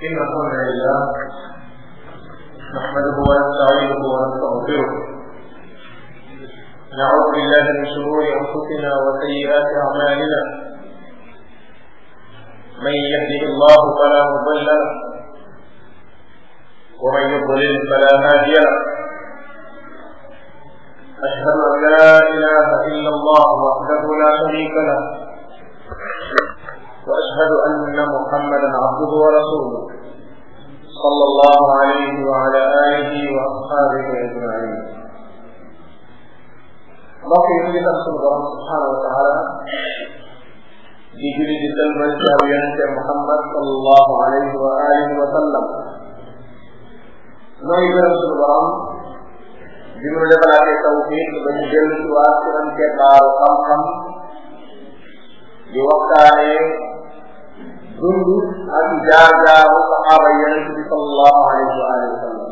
إن الحمد لله نحمده ونستعينه ونستغفره نعوذ بالله من شرور أنفسنا وسيئات أعمالنا من يهده الله فلا مضل له ومن يضلل فلا هادي له أشهد أن لا إله إلا الله وحده لا شريك له وأشهد أن محمدا عبده ورسوله صلى الله عليه وعلى آله وأصحابه أجمعين mbokk yi ñu ngi sant suñu borom subhanahu wa taala di julli di sëlmal ci aw yonente Muhammad sallallahu alayhi wa alihi wa sallam nooy gërëm suñu borom bi mu defalaatee tawfiq ba ñu dellu ci waa ci am kebbaaru xam-xam di waxtaanee dund ak jaar-jaaru saxaaba yonente bi sallallahu alayhi wa alihi wa sallam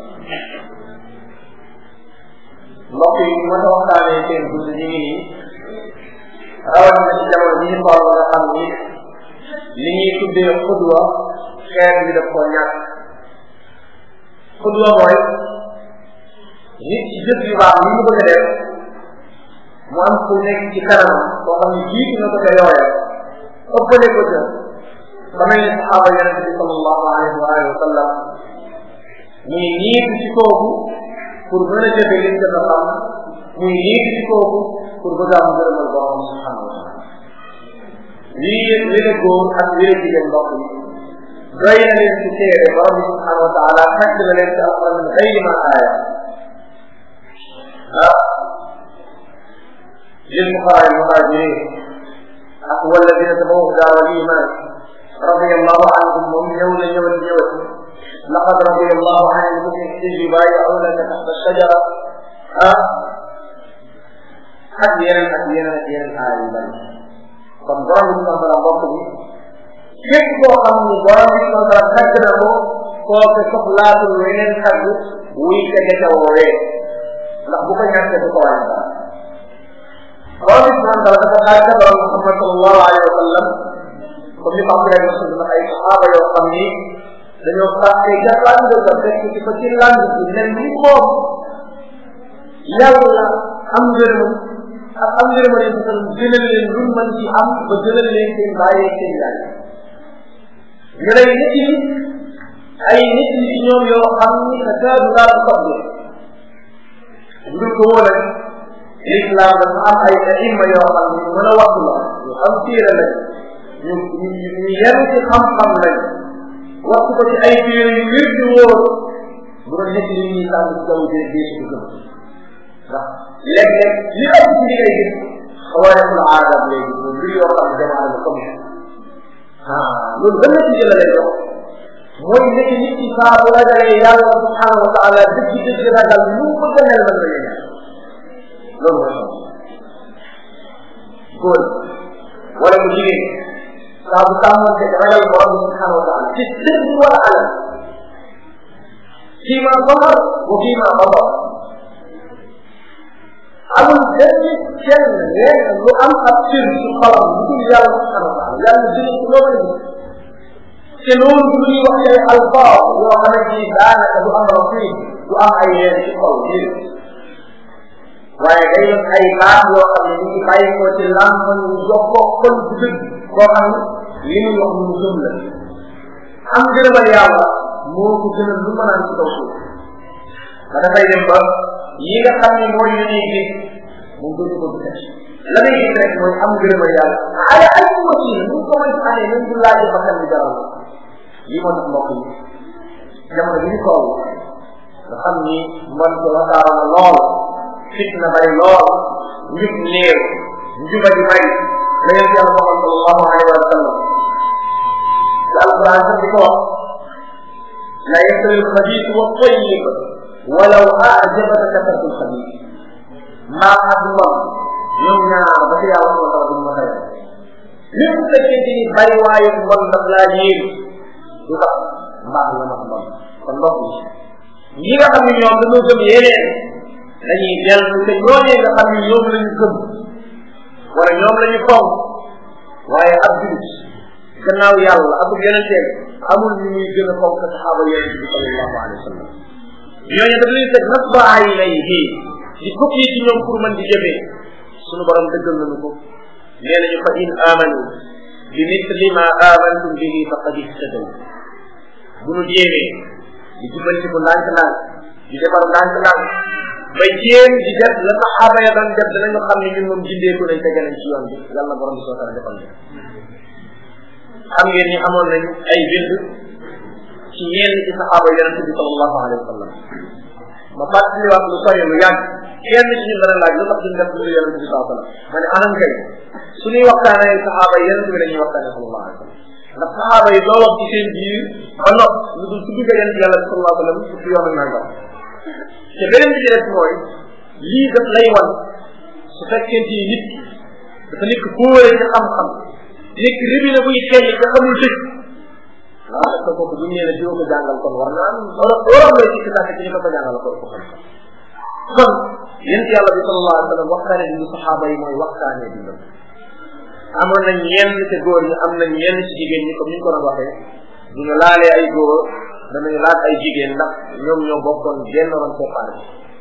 mbokk yi ñu mën a waxtaanee seen dund ñu ngi nii rawatina ci jamono bi ñu toll nga xam ni li ñuy tuddee xudwa xeet bi daf koo ñàkk xudwa mooy nit ci jëf yu baax yi mu bëgg a def mu am ku nekk ci kanam boo xam ne jiitu na ko ca yooya ëppale ko ca ba mel ni saxaaba yonente bi sallallahu alayhi wa alihi wa sallam muy niitu ci kooku pour mën a jëfe liñ jot a xam muy niitu ci kooku pour bëgg am ngërëmal borom subhanahu wa taala lii wéle góor ak wéle jigéen mbokk yi doy na leen ci téere borom bi subhanahu wa taala fekk na leen ci alquran min xayri ma aaya ah للفقراء المهاجرين والذين تبوأوا الدار والإيمان رضي الله عنهم ومن يوم يوم اليوم لقد رضي الله عن المؤمنين إذ يبايعونك تحت الشجرة ak yeneen ak yeneen ak yeneen aay yu bari kon borom bi subhanahu wa taala mbokk bi képp koo xam ni borom bi subhanahu wa taala tagg na ko kooke soxlaatul weneen tagg wuy tege ca woowee ndax bu ko ñàkkee du ko wàññi dara borom bi subhanahu wa taala dafa xaar ca borom Muhammad sallallahu alayhi wa sallam comme ni ko Abdoulaye Masud na ay saxaaba yoo xam ni dañoo fàtte ca làng ga fekk ci fa ci làng bi mel ni moom yàlla am ngërëm ak am ngërëm leen sal gënal leen lu mën ci am ba gënal leen seen bàyyee seen yaay ñu lay nit yi ay nit yi ci ñoom yoo xam ni sa kaadu laa ko soble ngir ko wóole l'islam dafa am ay aima yoo xam ni mën a wax la ñu am téere lañ ñu ñu yem ci xam-xam lañ wax ko ci ay téere yu wér di wóor bu doon nekk li ñuy sànni ci jaww ji dee su ko gëm ndax léeg-léeg li ëpp ci li ngay gis xawaarixul aadam léegi moom mbir yoo xam ne jamono la comme ah loolu ban ci jëla lay dox mooy nekk nit ci saa bu ragalee yàlla subhanahu wa taala dëgg dëgg ragal lu mu bëgg a mel mën na yéen loolu mooy xam góor wala mu jigéen saa bu sàmmante ragal borom subhanahu wa taala ci dëgg wala alal fii maa baxar wa fii maa baxar amul benn kenn lenn lu am ab cër ci xolam lu dul yàlla subhanahu wa taala yàlla jëlee ci loolu la te loolu du ñuy wax ay alfaar yoo xamante ni daanaka du am rafet du am ay yéen ci xol déedéet waaye day doon ay baat yoo xam ne ñu ngi bàyyi ko ci làmman ñu jox ko xol bu dëgg boo xam ne li muy wax lu mu gëm la am gërëmal yàlla moo ko gënal lu mën a am ci kaw suuf ba dafay dem ba yi nga xam ne mooy yu ñuy gis mu dootu ko gis la muy gis rek mooy am gërëmal yàlla ay ay machine nu ko mën ci amee même bu laajee ba xam ni jaral lii moo tax mbokk yi jamono bi ñu toll nga xam ni mbon ko wasaaro na lool fitna bari lool njub néew njuba di bari la yéen yàlla Muhammad sallallahu alayhi wa sallam ci alquran sax di ko wax la yastawi alxabiis wa tayyib walaw ajabaka kasratu alxabiis maa ak mbon ñoom ñaar ba ci yàlla subhanahu wa taala duñ ma tayal lépp fekkente ni bari waaye mbon daf laa yéen du tax mbaax la mat mbon kon mbokk yi ñi nga xam ne ñoom dañoo gëm yeneen dañuy dellu te ñooñee nga xam ne ñoom la ñu gëm wala ñoom la ñu fonk waaye ab julit gannaaw yàlla ak yeneen amul ñu muy gën a fonk saxaaba yonente bi sallallahu alayhi wa sallam ñooñu daf leen teg nag ba ay lay fii di fukk yi ci ñoom pour mën di jëfee sunu borom dëggal nañu ko nee nañu fa in amanu bi misli ma amantum bihi faqad ihtadaw bu nu jéemee di jubbantiku ndànk-ndànk di defar ndànk-ndànk ba jéem di def la saxaaba ya doon def danañu xam ne ñun moom jindeeku nañ tege nañ ci yoon bi yàlla borom bi soo tara defal ñu xam ngeen ni amoon nañ ay bind ci ñenn ci saxaaba yonente bi sallallahu alayhi wa sallam ma fàttali wax lu sori lu yàgg kenn ci ñun dana laaj lu tax duñ def lu yonente bi sallallahu alayhi wa sallam ma ne anam kay suñuy waxtaanee saxaaba yonente bi dañuy waxtaanee sallallahu alayhi wa sallam ndax saxaaba yi doo wax ci seen biir ba nopp lu dul tudd nga yonente yàlla bi sallallahu alayhi wa sallam fukki yoon ak nangam te beneen bi ci des mooy lii daf lay wan su fekkente ni nit dafa nekk kóore ci xam-xam nekk rébine buy xeeñ te xamul dëgg waaw est ce que kooku bu ñu nee ne diwa ko jàngal kon war naa wala waroon lay sikki sàkk ci ni ko ko jàngal ko ko xam kon yent yàlla bi sallallahu alayhi wa sallam waxtaane dundu saxaaba yi mooy waxtaane dundam amoon nañ ñenn ci góor ñi am nañ ñenn ci jigéen ñi comme ni ñu ko doon waxee bu ñu laalee ay góor danañu laaj ay jigéen ndax ñoom ñoo bokkoon genn woon séparé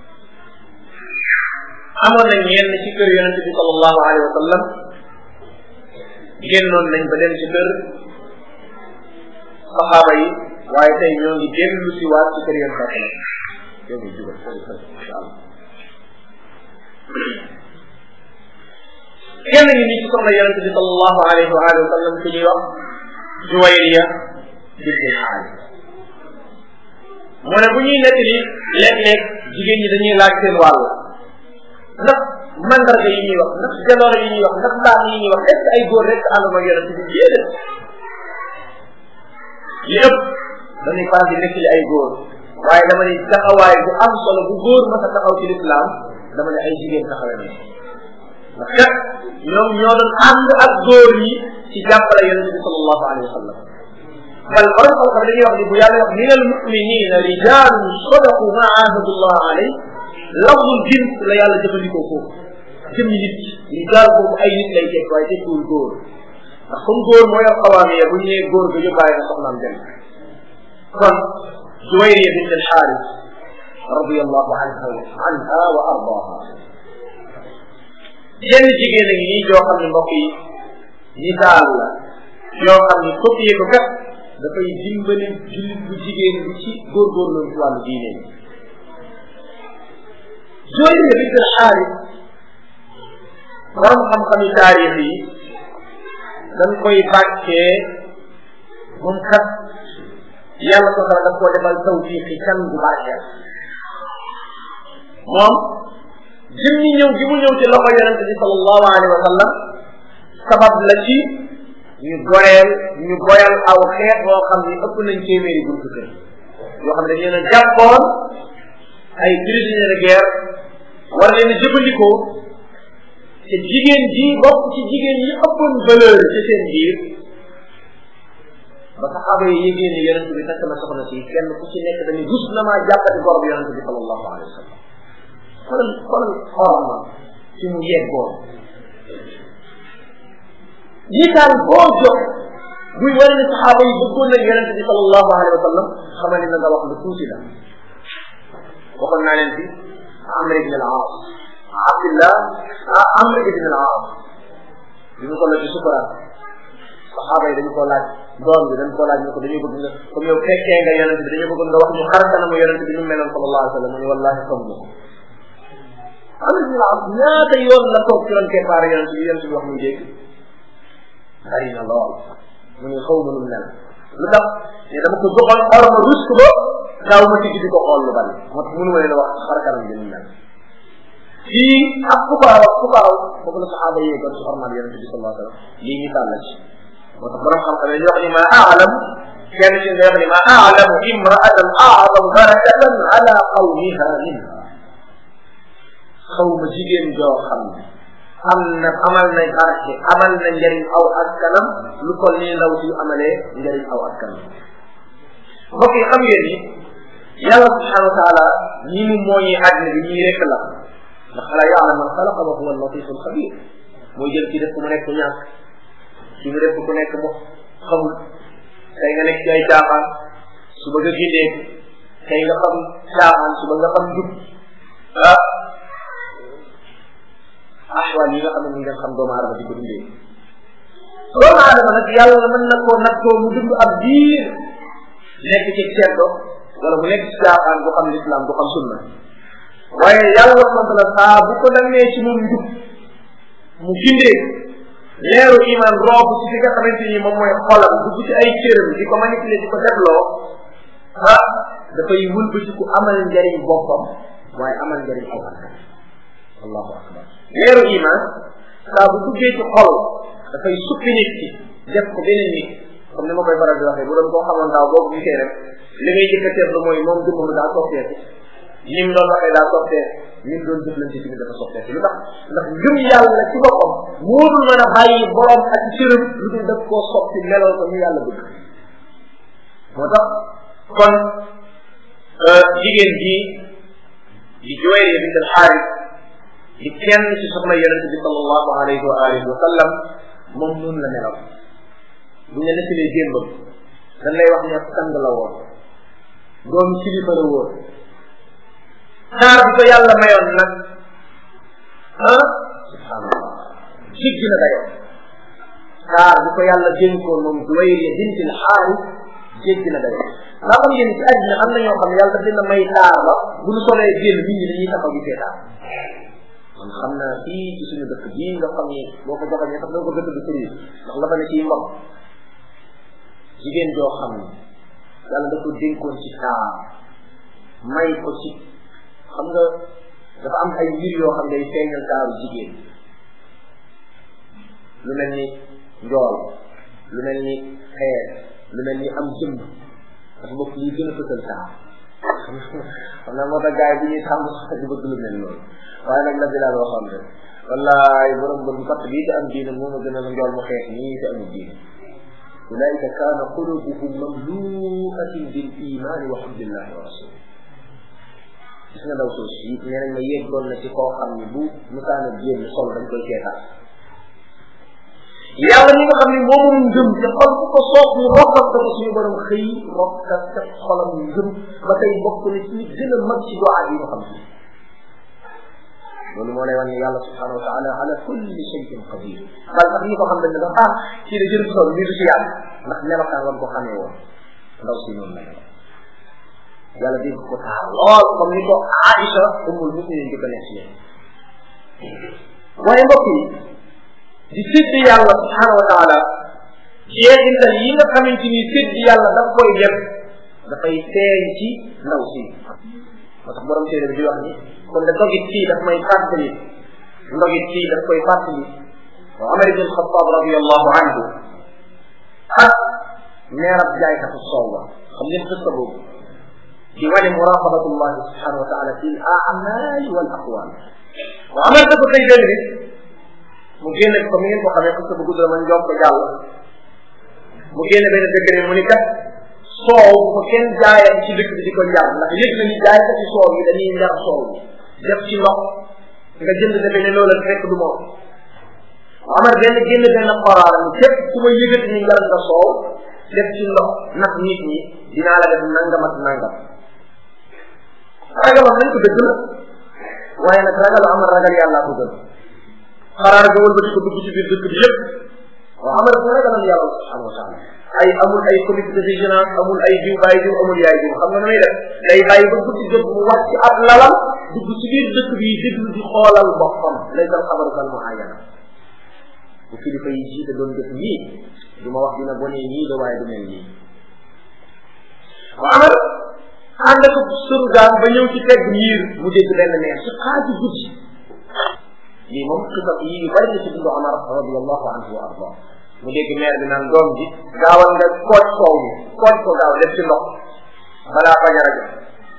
amoon nañ ñenn ci kër yonente bi sallallahu alayhi wa sallam génnoon nañ ba dem ci kër saxaaba yi waaye tey ñoo ngi dellu si waat ci kër yonente bi yow ngi jugal insha allah kenn ngi nii ci soxna yonente bi sallallahu alayhi wa alihi wa sallam ku ñuy wax Juwayriya bint al-Xaaris mu ne bu ñuy nekk ni léeg-léeg jigéen ñi dañuy laaj seen wàll ndax mandarga yi ñuy wax ndax jaloore yi ñuy wax ndax mbaax yi ñuy wax est ce que ay góor rek ànduma yonent bi déedéet yëpp dañuy faral di nekk ay góor waaye dama ne taxawaay bu am solo bu góor mës a taxaw ci lislaam dama ne ay jigéen taxawee nañ ndax kat ñoom ñoo doon ànd ak góor ñi ci jàppale yonent bi sallallahu alayhi wa sallam bal borom xam-xam dañuy wax ni bu yàlla wax min al muminina rijalun sadaqu ma ahadullah alayh lafdul jins la yàlla jëfandikoo foofu jëmmi nit rijaal boobu ay nit lay teg waaye tekkiwul góor ndax comme góor mooy yor xawaamiya bu ñu nee góor ga yóbbaale na soxnaam dem kon Juwayriya bint al-Xaaris radiyallahu anha anha wa ardaha jenn jigéen a ngi nii joo xam ne mbokk yi misaal la yoo xam ne copier ko kat dafay dimbali jullit bu jigéen bi ci góorgóorlu ci wàllu diine bi Juwayriya bint al-Xaaris borom xam-xami taarix yi dañ koy bàccee moom kat yàlla ko dara daf koo defal tawfiqi kan bu barkeel moom jëm ñi ñëw gi mu ñëw ci loxo yonente bi sallallahu alayhi wa sallam sabab la ci ñu goreel ñu boyal aw xeet boo xam ni ëpp nañ téeméeri buntu kër yoo xam ne dañu leen a jàppoon ay prisonniers de guerre war leen a jëfandikoo te jigéen ji bokk ci jigéen yi ëppoon valeur ci seen biir ba saxaaba yi yégée ni yonent bi takk na soxna si kenn ku ci nekk dañu rus na maa jàppati gor bi yonent bi sallallahu alayhi wa sallam xoolal xoolal xorom ma ci mu yeggoon misaal boo jox buy wane ne saxaaba yi bëggoon nañ yonent bi sallallahu alayhi wa sallam xamal ni na nga wax lu tuuti la waxoon naa leen fi Amr ibn al-Aas Abdillah Amr ibn al-Aas bi mu toll ci sukuraat saxaaba yi dañu ko laaj doom bi dañu ko laaj ne ko dañuy bëgg nga comme yow fekkee nga yonent bi dañu bëgg nga wax ñu xar kanamu yonent bi nu meloon sallallahu alayhi wa sallam mu ne wallahi xam nga ko Amr ibn al-Aas ñaata yoon la toog ci ron keppaar yonent bi yonent bi wax muy dégg bari na lool mu ne xaw ma nu mel lu tax ne dama ko joxoon or ma rus ko ba daaw ma tigi di ko xool lu bari moo tax mënu ma leen a wax xar kanam bi nu mel fii ak fukaaw ak fukaaw foofu la saxaaba yee kon ci ormal yonente bi sallallahu alayhi wa sallam lii misaal la ci moo tax borom xam-xam yi wax ni ma aalam kenn ci nga wax ni ma aalamu imraatan aadam barakatan ala qawmiha minha xaw ma jigéen joo xam ne am na amal na barke amal na njëriñ aw askanam lu ko nii ndaw si amalee njëriñ aw askanam mbokk yi xam ngeen ni yàlla subhanahu wa taala ñi mu mooñee àddina bi ñii rek la ndax ala yaalam man xalaqa wa huwa al-latif al-xabir mooy jël ci def ku mu nekk ñàkk ci mu def ku nekk mu xamul tey nga nekk ci ay caaxaan suba nga gindee tey nga xam caaxaan suba nga xam jub ah axwaal yi nga xam ne ñu ngeen xam doomu aadama di ko dundee doomu aadama nag yàlla mën na koo nattoo mu dund ab diir nekk ci ceddo wala mu nekk ci caaxaan du xam lislaam du xam sunna waaye yàlla subhanahu wa saa bu ko demee ci moom njub mu gindee leeru iman roob ci fi nga xamante ni moom mooy xolam dugg ci ay cëram di ko manipuler di ko defloo ah dafay wëlbati ku amal njariñ boppam waaye amal njariñ aw askan allahu akbar leeru iman saa bu duggee ci xol dafay suppi nit ki def ko beneen nit comme ni ma koy faral di waxee bu doon koo xamoon daaw boobu ñu koy def li ngay jëkk a seetlu mooy moom jëmmam daa soppeeku ni mu doon waxee daa soppeeku ni mu doon jëflante ci dafa soppeeku lu tax ndax ngëm yàlla ci boppam moo dul mën a bàyyi borom ak cëram lu dul def koo soppi melal ko ñu yàlla bëgg moo tax kon jigéen ji di Juwayriya bint al-Xaaris di kenn ci soxna yonente bi sallallahu alayhi wa alihi wa sallam moom noonu la melaw bu ñu nettalee démbam dañ lay wax ne sang la woon doom kilifa la woon taar bi ko yàlla mayoon nag ah subhanallah jiggi na dayoo taar bi ko yàlla dénkoon moom Juwayriya bint al-Xaaris jéggi na dayoo daa xam ngeen ci àddina am na ñoo xam ne yàlla daf leen a may taar ba bu ñu solee génn nit ñi dañuy taxaw di seetaan man xam naa fii ci suñu dëkk bii nga xam ni boo ko joxee sax doo ko gëstu di sëriñ ndax la fa ne ciy mbokk jigéen joo xam ne yàlla da ko dénkoon ci taar may ko ci xam nga dafa am ay mbir yoo xam ne day feeñal taaru jigéen lu mel ni njool lu mel ni xeer lu mel ni am jëmb dafa bokk lii gën a fësal taar xam naa moo tax gars yi bu ñuy tàmm sax di bëgg lu mel noonu waaye nag la bilaal waxoon rek wallaay borom bët bu fatt bii te am diine moo ma gën a njool mu xeex nii te amul diine ulaika kaana qulubuhum mamluatin bil imani wa hubbillahi wa rasuli gis nga ndaw soo si nee nañ ma yeggoon na ci koo xam ni bu musaana génn sol dañ koy seetaan yàlla mi nga xam ne moom moom ngëm te xol bu ko soob ñu rokkat ko suñu borom xëy rokkat ca xolam ngëm ba tey bokk na ci gën a mag ci doa yi nga xam ne loolu moo lay wan ne yàlla subhanahu wa taala ala kulli shay'in qadir bal sax ñi ko xam dañ ne sax ah kii de jërëm sol lii du si yàlla ndax melokaan wan ko xamee woon ndaw si noonu la yàlla dégg ko taar lool comme ni ko Aïcha umul muminin di ko nekk leen waaye mbokk yi di sédd yàlla subhanahu wa taala jeexintal yi nga xamante ni sédd yàlla daf koy def dafay feeñ ci ndaw si moo tax borom téere bi di wax ni kon da dogit kii daf may fàttali ndogit kii daf koy fàttali wa Umar ibn Xattaab radiallahu anhu ak meerab jaaykatu soow ba xam ngeen xista boobu di wane muraqabatullahi subhanahu wa taala fi al a'maali wal aqwaal wa Umar dafa koy benn bis mu génne ko mi ngeen ko xamee xista bu gudd la man jox ko jàll mu génne benn dëkk ne mu ni kat soow bu ko kenn jaayam ci dëkk bi di ko njar ndax yëg na ni jaaykat ci soow yi dañuy njar soow bi def ci ndox nga jënd defe ne loola fekk du moom amar benn génn benn xoraara ni képp ku ma yëgati ni njar nga soow def ci ndox nax nit ñi dinaa la def nangam ak nangam ragalam nañ ko dëgg la waaye nag ragal amar ragal yàllaa ko gën xaraar ga wëlbati ko dugg ci biir dëkk bi yëpp waaw amar ko ragalam yàlla subhanahu wa taala ay amul ay comité de vigilance amul ay jiw bàyyi jiw amul yaay jiw xam nga nu muy def day bàyyi ba guddi jot mu wàcc ab lalam dugg ci biir dëkk bi déglu di xoolal boppam lay dal xabaru kal mu ayana bu kilifa yi jiite doon def nii du ma wax dina bone nii de waaye du mel nii waaw amar ànd ak surgaan ba ñëw ci tegg miir mu dégg benn neex ci xaaju guddi lii moom xisab yi yu bari la ci dundu Amar radiallahu anhu wa arda mu dégg meer bi naan doom ji gaawal nga kooj soow mi kooj ko gaaw def ci ndox balaa bañ a rajo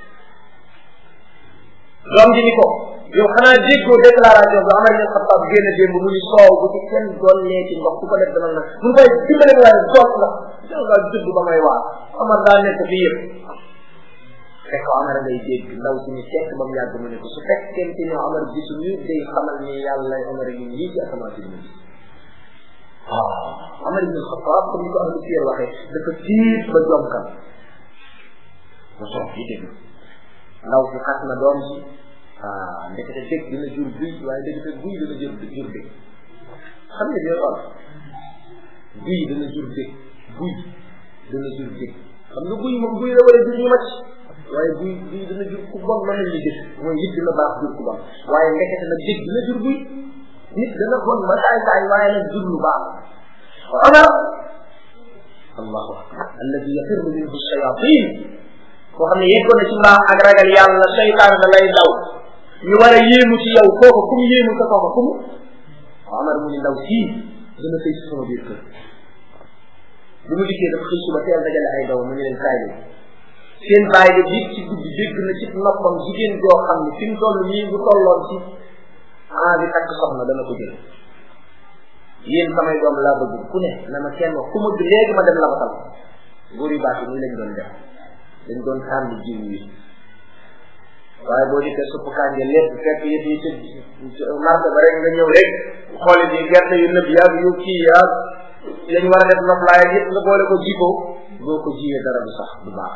doom ji ni ko yow xanaa déggoo déclaration bi Amar ibn Xattaab génn démb mu ni soow bu ci kenn dollee ci ndox ku ko def dama na mu koy dimbale waaye doot ndox jël nga judd ba may waar Amar daa nekk fii yëpp fekk Amar ngay dégg ndaw si ni fekk ba mu yàgg mu ne ko su fekkente ni Amar gisu ñu day xamal ni yàlla Amar yi lii ci asamaan si ñu waaw Omar ibn Xattaab comme ni ko ahlu siyar waxee dafa tiit ba jomkan ba soog yi dégg ndaw si xas na doom si ah ndekete dégg dina jur buy waaye ndekete buy dina jur jur dégg xam nga dina toll buy dina jur dégg buy dina jur dégg xam nga buy moom buy la war a jur ñu macc waaye buy buy dina jur ku bon mën nañu gis mooy nit dina baax jur ku bon waaye ndekete nag dégg dina jur buy nit dana bon ba saay saay waaye nag jur lu baax Omar allahu akbar alladi yafirru minhu shayatin koo xam ne yeggoon na ci mbaax ak ragal yàlla seytaan da lay daw ñu war a yéemu ci yow kooku ku mu yéemu sa kooku ku mu Omar mu ni ndaw sii dana sëy si sama biir kër bu mu dikkee dafa xëy suba teel dajale ay ndaw mu ñu leen kaay leen seen bàyyi de biig ci guddi dégg na ci noppam jigéen joo xam ne fi mu toll nii bu tolloon ci ah bi takk soxna dana ko jël yéen samay doom laa bëgg ku ne na ma kenn wax ku ma léegi ma dem labatal góor yu baax yi nii lañ doon def dañ doon tànn jiw yi waaye boo dikkee supp kànja lépp fekk yëpp yi ci marché ba rek nga ñëw rek xooli bi gerte yu nëb yaag yu kii yaag yañ war a def noflaay ak yëpp nga boole ko jiko boo ko jiyee dara du sax du baax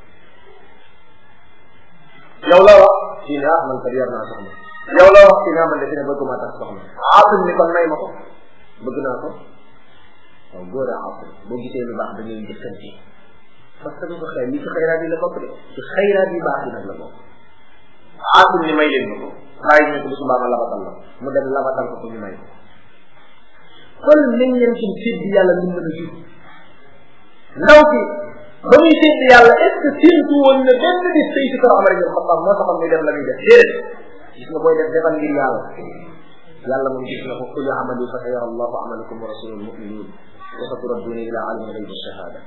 yow la wax fii ne ah man kat yar naa soxna yow la wax fii ne ah man de fi ne bëgguma tax soxna aatum ni kon may ma ko bëgg naa ko waaw góor a aatum boo gisee lu baax da ngay jëkkante parce que du ko xëy li ci xayraat yi la bokk de ci xayraat yi baax yi nag la bokk aatum ni may leen ma ko bàyyi ñu ko bu subaa ma labatal la mu dem labatal ko ko ñu may ko kon nañ leen ci sédd yàlla lu mën a jur ndaw si ba muy sédd yàlla est ce que séntu woon na benn bis sëy si kër Omar ibn Xattaab moo taxoon muy def la muy def déedéet gis nga booy def defal ngir yàlla yàlla moom gis na ko kulli amali fa sayara allahu amalakum wa rasulul muminin wa saturadduna ila alimi gaybi shahada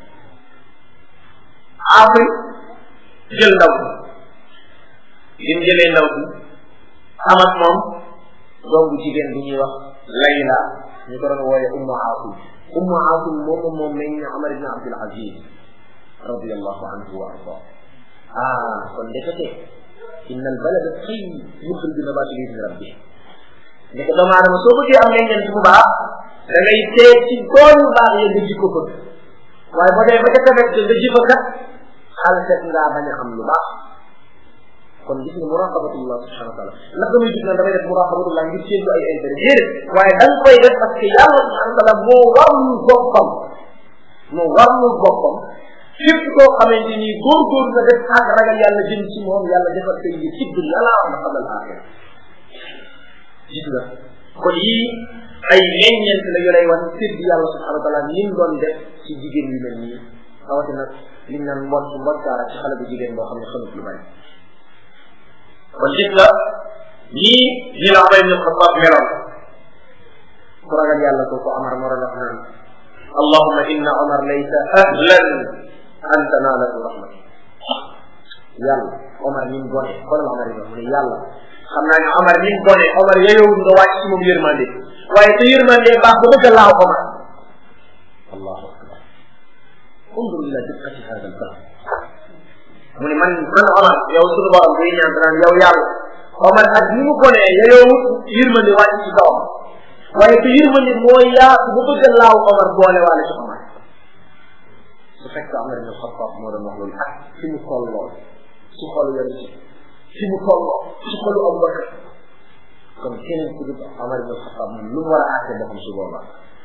aafi jël ndaw si bi mu jëlee ndaw si am ak moom doom bu jigéen bu ñuy wax Layla ñu ko doon wooye Ummu Aasim Ummu Aasim moom moom meñ ne Omar ibn Abdul Aziz radiyallahu anhu wa arda ah kon ndekete inna al balada tayyib yuxriju nabata bi idni rabbi ndeke doomu aadama soo bëggee am meññeent bu baax da ngay tee ci tool yu baax ya nga ji ko bëgg waaye boo dee ba ca tefet nga ji fa kat xal set ngaa bañ a xam lu baax kon gis nga muraqabatullah subhanahu wa taala naka muy gis na damay def muraqabatullah ngir séentu ay intérêt déedéet waaye da nga koy def parce que yàlla subhanahu wa taala moo warlu boppam moo warlu boppam képp koo xamante ni góorgóor nga def ak ragal yàlla jëm ci moom yàlla defal say yi ci dunya la am xamal axira gis nga kon yii ay meññeent la yu lay wan sédd yàlla subhanahu wa taala ni mu doon def ci jigéen yu mel nii rawatina liñ naan mbot mbotkaara ci xale bu jigéen boo xam ne xamut lu bari kon gis nga ñii ñi la Umar ibn Xattaab meloon ku ragal yàlla ko ko Amar moo doon wax naan allahumma inna Omar laysa ahlan an tanaalahu rahmat yàlla Omar ni mu bone xoolal Omar yi mu ne yàlla xam naa ne Omar ni mu bone Omar yeyowul nga wàcc ci moom yërmande waaye te yërmande baax ba bëgg a laaw Omar allahu akbar undur ila diqqati hada al baab mu ne man man Omar yow sunu borom buy ñaan danaan yow yàlla Omar ak ni mu bonee yeyowul yërmande wàcc ci kawam waaye te yërmande moo yaatu ba bëgg a laaw Omar boole waale ci Omar su fekk Omar ibn Xattaab moo doon wax loolu ak fi mu tolloo ci xolu yonent bi fi mu tolloo ci xolu Abu Bakar kon keneen ku dul Omar ibn Xattaab moom lu mu war a àtte boppam su boobaa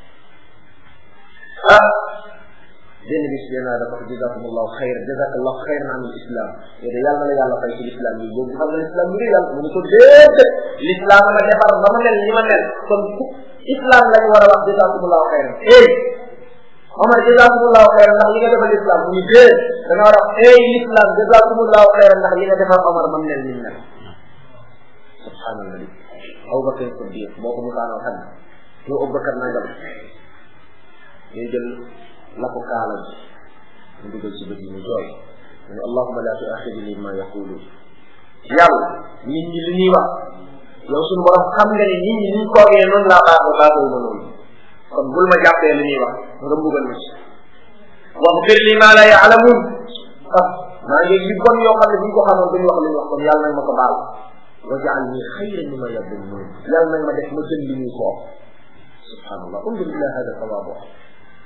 ah benn bis yéen a dafa jazakumullahu xayr jazakallahu xayran an islam yow de yàlla na la yàlla fay ci l'islam yi boobu xam nga l'islam bi yàlla mu ne ko déedéet l'islam ma defar ba ma mel ni ma mel kon islam lañu war a wax jazakumullahu xayran eh Omar jazakumullahu xayran ndax li nga defal l'islam mu ni déet da nga war a wax eh l'islam jazakumullahu xayran ndax li nga defal Omar ba mel ni mel subhanallah Abu Bakar Siddiq boo ko musaanoo xam yow Abu Bakar nangam ñuy jël la ko kaala bi mu dugal ci bët yi mu jooy mu ne allahuma la tuaxidni ma yaqulu yàlla nit ñi li ñuy wax yow suñu borom xam nga ne nit ñi ni ñu toogee noonu laa baaxoo baaxoo ma noonu kon bul ma jàppee li ñuy wax nga mbugal ma ci waxfir li ma la yaalamun ah maa ngi yu bon yoo xam ne bu ñu ko xamoon duñu wax li ñu wax kon yàlla nag ma ko baal wajaal ni xayran mimma yadunnuun yàlla nag ma def ma gën li ñuy koo subhanallah undur ila hada tawabu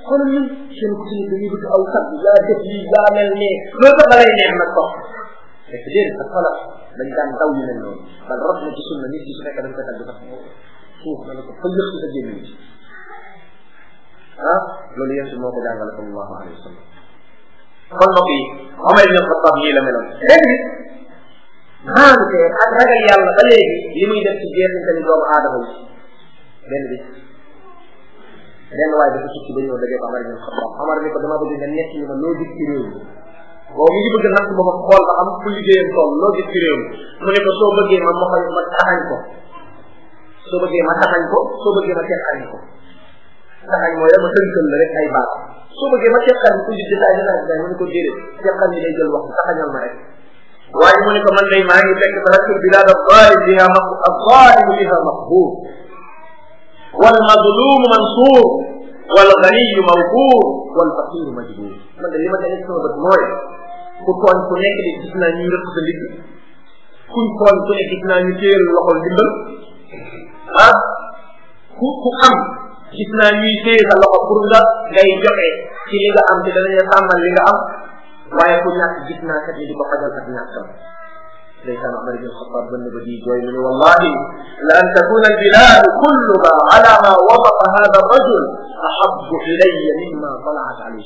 xoolal ñun seen ku ci nekk dañuy bëgg aw sat yaa def lii yaa mel nee loolu sax da lay neex nag topp fekk déedéet sa xolal dañ daan daw yu mel noonu bal rot na ci sunna nit ki su fekkee dañ koy tagg sax suuf na la ko fa yëpp sa génn ci ah loolu yéen moo ko jàngale sallallahu alayhi wa sallam kon mbokk yi Omar ibn Khattab nii la meloon léegi maante ak ragal yàlla ba léegi li muy def ci jeexintali doomu aadama yi benn bis benn waaye dafa tukki ba ñëw dajee ko Omar ibn Khattab Omar ni ko dama bëgg nga nekk ñu ma loo gis ci réew mi boobu mi ngi bëgg natt ba ma xool ba xam fu liggéeyam toll loo gis ci réew mi mu ne ko soo bëggee ma ma ma taxañ ko soo bëggee ma taxañ ko soo bëggee ma teqañ ko taxañ mooy dama tënkal la rek ay baat soo bëggee ma teqañ ko di détail détail détail mu ne ko déedéet teqañ bi day jël wax taxañal ma rek waaye mu ne ko man day maa ngi fekk taraktul bilad alzalim biha alzalim biha maqbur والمظلوم منصور والغني موقور والفقير مجبور man de li ma def sama bët mooy ku tooñ ku nekk de gis naa ñuy rëq sa ndigg kuñ tooñ ku nekk gis naa ñu téyel loxol dimbal ah ku ku am gis naa ñuy téye sa loxo pour nga ngay joxe ci li nga am te danañ la sàmmal li nga am waaye ku ñàkk gis naa kat ni di ko fajal ak ñàkkam ndeysaan Omar ibn Khattab bënn ba di jooy mu ne wallahi la an takuna albiladu kulluha ala ma wafaqa hada rajul ahabu ilaya mimma talaat alayhi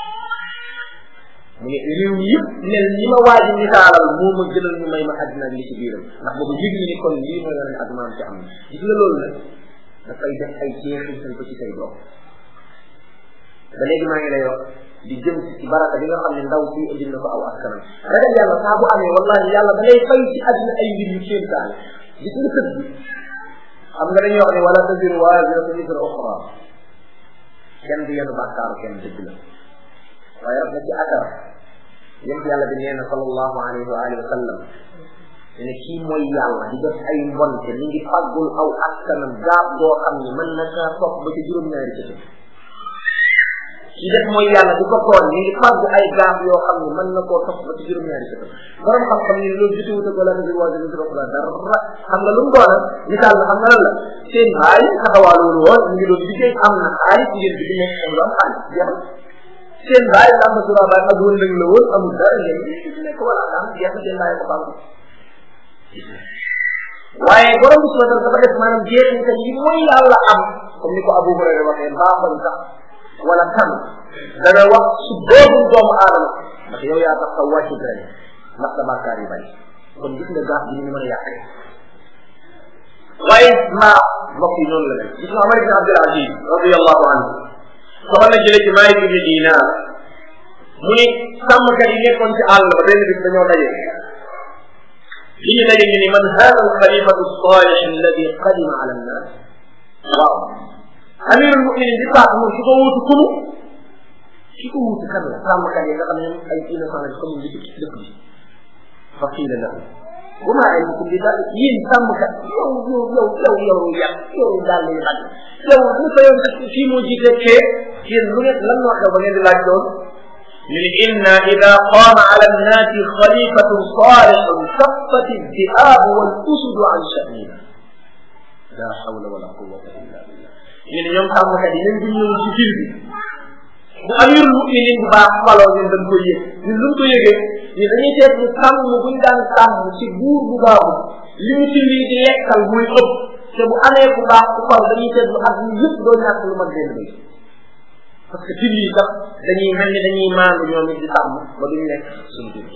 mu ne réew mi yëpp mel ni ma waaji misaalal moo ma gënal ñu may ma àddina li ci biiram ndax boobu yëg ni kon lii mooy wane ak maam ci am na gis nga loolu nag dafay def ay jeexintal ko ci say doom ba léegi maa ngi lay wax di jëm ci baraka bi nga xam ne ndaw si indil na ko aw askanam ragal yàlla saa bu amee wallahi yàlla da ngay fay ci àddina ay mbir yu kéem taale gis nga tëdd bi xam nga dañuy wax ne wala taziru waaziratu wizra uxra kenn du yenu bàkkaaru kenn dëgg la waaye raf na ci akar yéen yàlla bi nee na sallallahu alayhi wa alihi wa sallam ne kii mooy yàlla di def ay mbonte mi ngi faggul aw askanam gaab goo xam ne mën na kaa topp ba ci juróom-ñaari ci ci def mooy yàlla di ko toon mi ngi fàggu ay gaaf yoo xam ne mën na koo topp ba ci juróom-ñaari ci borom xam-xam ni loolu jotewut ak wala nabi waa dina dara dara xam nga lu mu doona misaal la xam nga lan la seen baay taxawaalu woon mu ngi doon liggéey am na xaalis ngeen bi di nekk am lu am xaalis jeex seen baay la am na sura baay ak wëndëng la woon amul dara ngeen ci nekk wala am jeex seen baay ko fàggu waaye borom bi subhanahu dafa def maanaam jeexintal yi mooy yàlla am comme ni ko Abu Hurayra waxee mbaaxoon sax wala kan dana wax su boobu doomu aadama ndax yow yaa tax sa wàccu dara ndax sa bàkkaar yi bari kon gis nga gaaf bi ni ñu mën a yàqee waaye maa mbokk yi noonu la mel gis nga Omar ibn Abdul Aziz radiyallahu anhu soxal na jële ci Maalik ibn Dinar mu ni sàmmkat yi nekkoon ci àll ba benn bis dañoo daje li ñu daje ñu ni man hada alxalifatu salih alladi qadima ala annas waaw amirul muminin di faat moom su ko wuutu kunu su ko wuutu kan la sàmmkat yi nga xam ne ay innocent lañ comme li ci dëkk bi fa qiila lahu wa maa ilmukum bi daal yéen sàmmkat yow yow yow yow yow yàq yow daal lañu xaj yow lu ko yow fii moo jiite kee yéen lu ngeen lan moo xew ba ngeen di laaj loolu ñu ne inna ida qaama ala annaasi xalifatun saalihun saffat iddiaab wal usudu an sha'nina la hawla wala quwwata illa billah ñu ne ñoom sàmmkat yi ñun bu ñëw ci fil bi bu amirul muminin bu baax faloo ñun dañ koy yëg ñun luñ ko yëgee ñu dañuy seet ñu sàmm buñ daan sàmm ci buur bu baaxul li ñu ci lii di lekkal muy ëpp te bu amee bu baax ku fal dañuy seet lu at ñu yëpp doo ñàkk lu mat benn bay parce que fil yi sax dañuy mel ni dañuy maandu ñoom it di sàmm ba duñ lekk suñu jur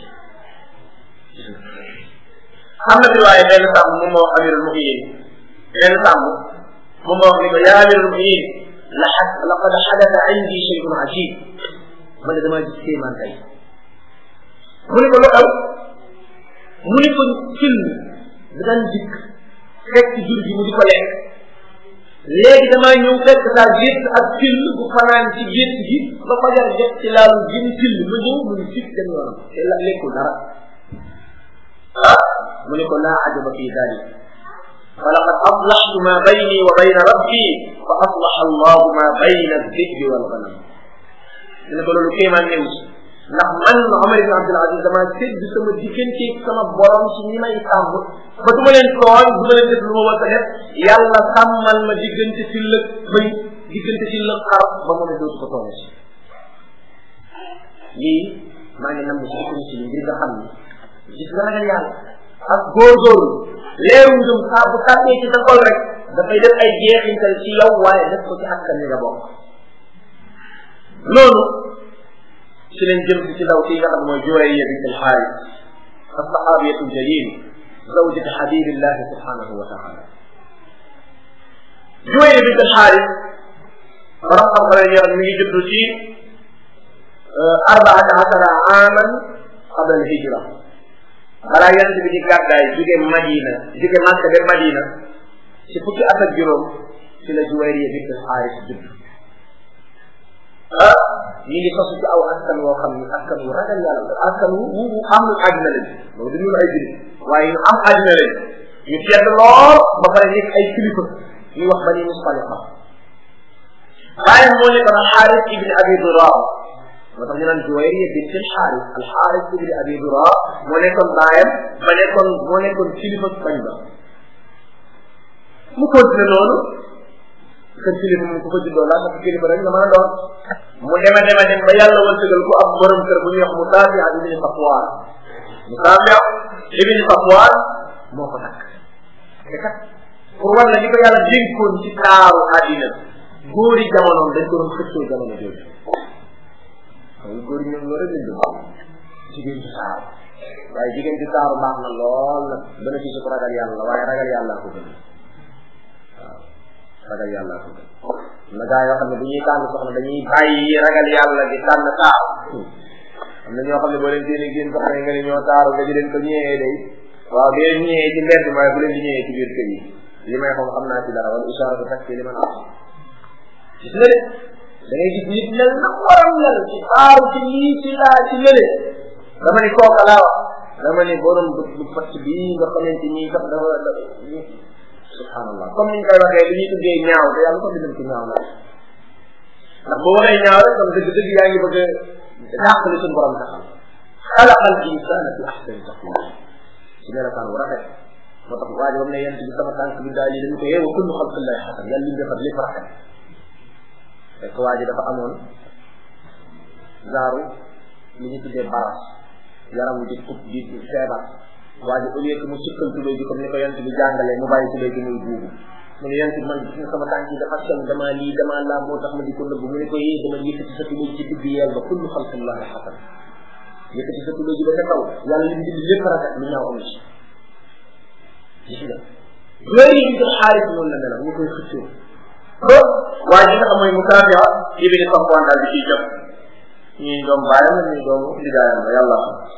am na fi waaye benn sàmm moom moo amirul muminin benn sàmm moom moo wax ni ko yaa amirul muminin la laqad xadata indi shay'un ajib man de damaa gis kéemaan tey mu ni ko lu xew mu ni ko fil da daan dikk fekk jur gi mu di ko lekk léegi damaa ñëw fekk saa gétt ak fil bu fanaan ci gétt gi ba fajar jot ci laalu gën fil ma ñëw mu ni fit dem yoonam te la lekkul dara ah mu ni ko laa ajaba fi dalik ولقد أصلحت ما بيني وبين ربي فأصلح الله ما بين الذئب والغنم dina ko loolu kéemaan ñëw ci ndax man Omar ibn Abdul Aziz dama sédd sama diggante sama borom ci ñi may sàmm ba du ma leen tooñ du ma leen def lu ma war a def yàlla sàmmal ma diggante fil ak bëy diggante ci la xar ba mu ne dootu ko toone si lii maa ngi nam ci économie si ngir nga xam ni gis nga ragal yàlla ak góorgóorlu leeru njum saa bu tàbbee ci sa xol rek dafay def ay jeexintal ci yow waaye def ko ci askan wi nga bokk loolu ci leen jëm ci ndaw si nga xam mooy Juwayriya bint al-Xaaris as-saxaabiyatu al-jaliil zawjati xabibillahi subhanahu wa taala Juwayriya bint al-Xaaris borom xam-xam yi mi ngi juddu ci arbaata asara aaman qabla al-hijra balaa yonent bi di gàddaay jóge Madina jóge Makka dem Madina ci fukki at ak juróom ci la Juwayriya bint al-Xaaris judd ah ñu ngi sosu ci aw askan woo xam ni askan wu ragal yàlla la askan wu wu am àddina lañ loolu du ñu ay jullit waaye ñu am àddina lañ ñu tedd lool ba pare nekk ay kilifa ñu wax bani Mustaliqa waaye moo nekkoon Xaaris ibn Abi Duraa moo tax ñu naan Juwayriya bint al-Xaaris al-Xaaris ibn Abi Duraa moo nekkoon baayam ba nekkoon moo nekkoon kilifa bañ ba mu continué noonu kër kilifa moom ku ko juddoo laa sax kilifa rek nga mën a doon mu deme deme dem ba yàlla wërsëgal ko ab borom kër bu ñuy wax mu taabiya ibni Safwaan mu taabiya ibni Safwaan moo ko takk te kat pour war la li ko yàlla dénkoon ci taaru àddina góori jamonoom dañ ko doon xëccoo jamono jooju xam góor yi ñoom loolu rek lañ doon jigéen ci taaru waaye jigéen ci taaru baax na lool nag bénéfice ko ragal yàlla waaye ragal yàlla ko gën ragal yàlla ko am na gaa yoo xam ne bu ñuy tànn soxna dañuy bàyyi ragal yàlla di tànn taaru am na ñoo xam ne boo leen génne génn soxna yi nga ne ñoo taaru nga di leen ko ñëwee day waaw di leen ñëwee ci mbedd waaye bu leen di ñëwee ci biir kër yi li may xam xam naa ci dara wala isaara ko takk li man am gis nga de da ngay gis nit mel na waram mel ci taaru ci lii ci laa ci lële dama ni kooka laa wax dama ni borom bët bu fatt bii nga xamante ni sax dafa subhanallah comme niñ koy waxee li ñuy tuddee ñaaw te yàlla ko bindal ci ñaaw la ndax boo waxee ñaaw rek kon dëgg dëgg yaa ngi bëgg a dàq li suñu borom taxal xalaqa al insana fi ahsani taqwim ci melokaan wu rafet moo tax waa ji ba mu ne yent bi sama tànk bi daal yi dañu ko yeewa kullu xalqillahi xasan yàlla li mu defar lépp rafet fekk waa ji dafa amoon zaaru li ñu tuddee baras yaram wi di kub di feebar waa ji au lieu que mu sikkal tubéy bi comme ni ko yent bi jàngalee mu bàyyi tubéy bi muy buubu mu ne yent bi man gis nga sama tànk yi dafa sew damaa lii damaa laa moo tax ma di ko nëbb mu ne ko yee dama yëkkati sa tubéy ci digg yeel ba kullu xalqillahi xasan yëkkati sa tubéy ji ba ca kaw yàlla li mu bind lépp rafet lu ñaaw amu ci gis nga loolu yi ko xaalis noonu la mel ñu koy xëccoo ba waa ji nga xam mooy Mukaafiya ibni Safwaan daal di ciy jot ñii doom baayam la ñii doomu ndigaayam la yàlla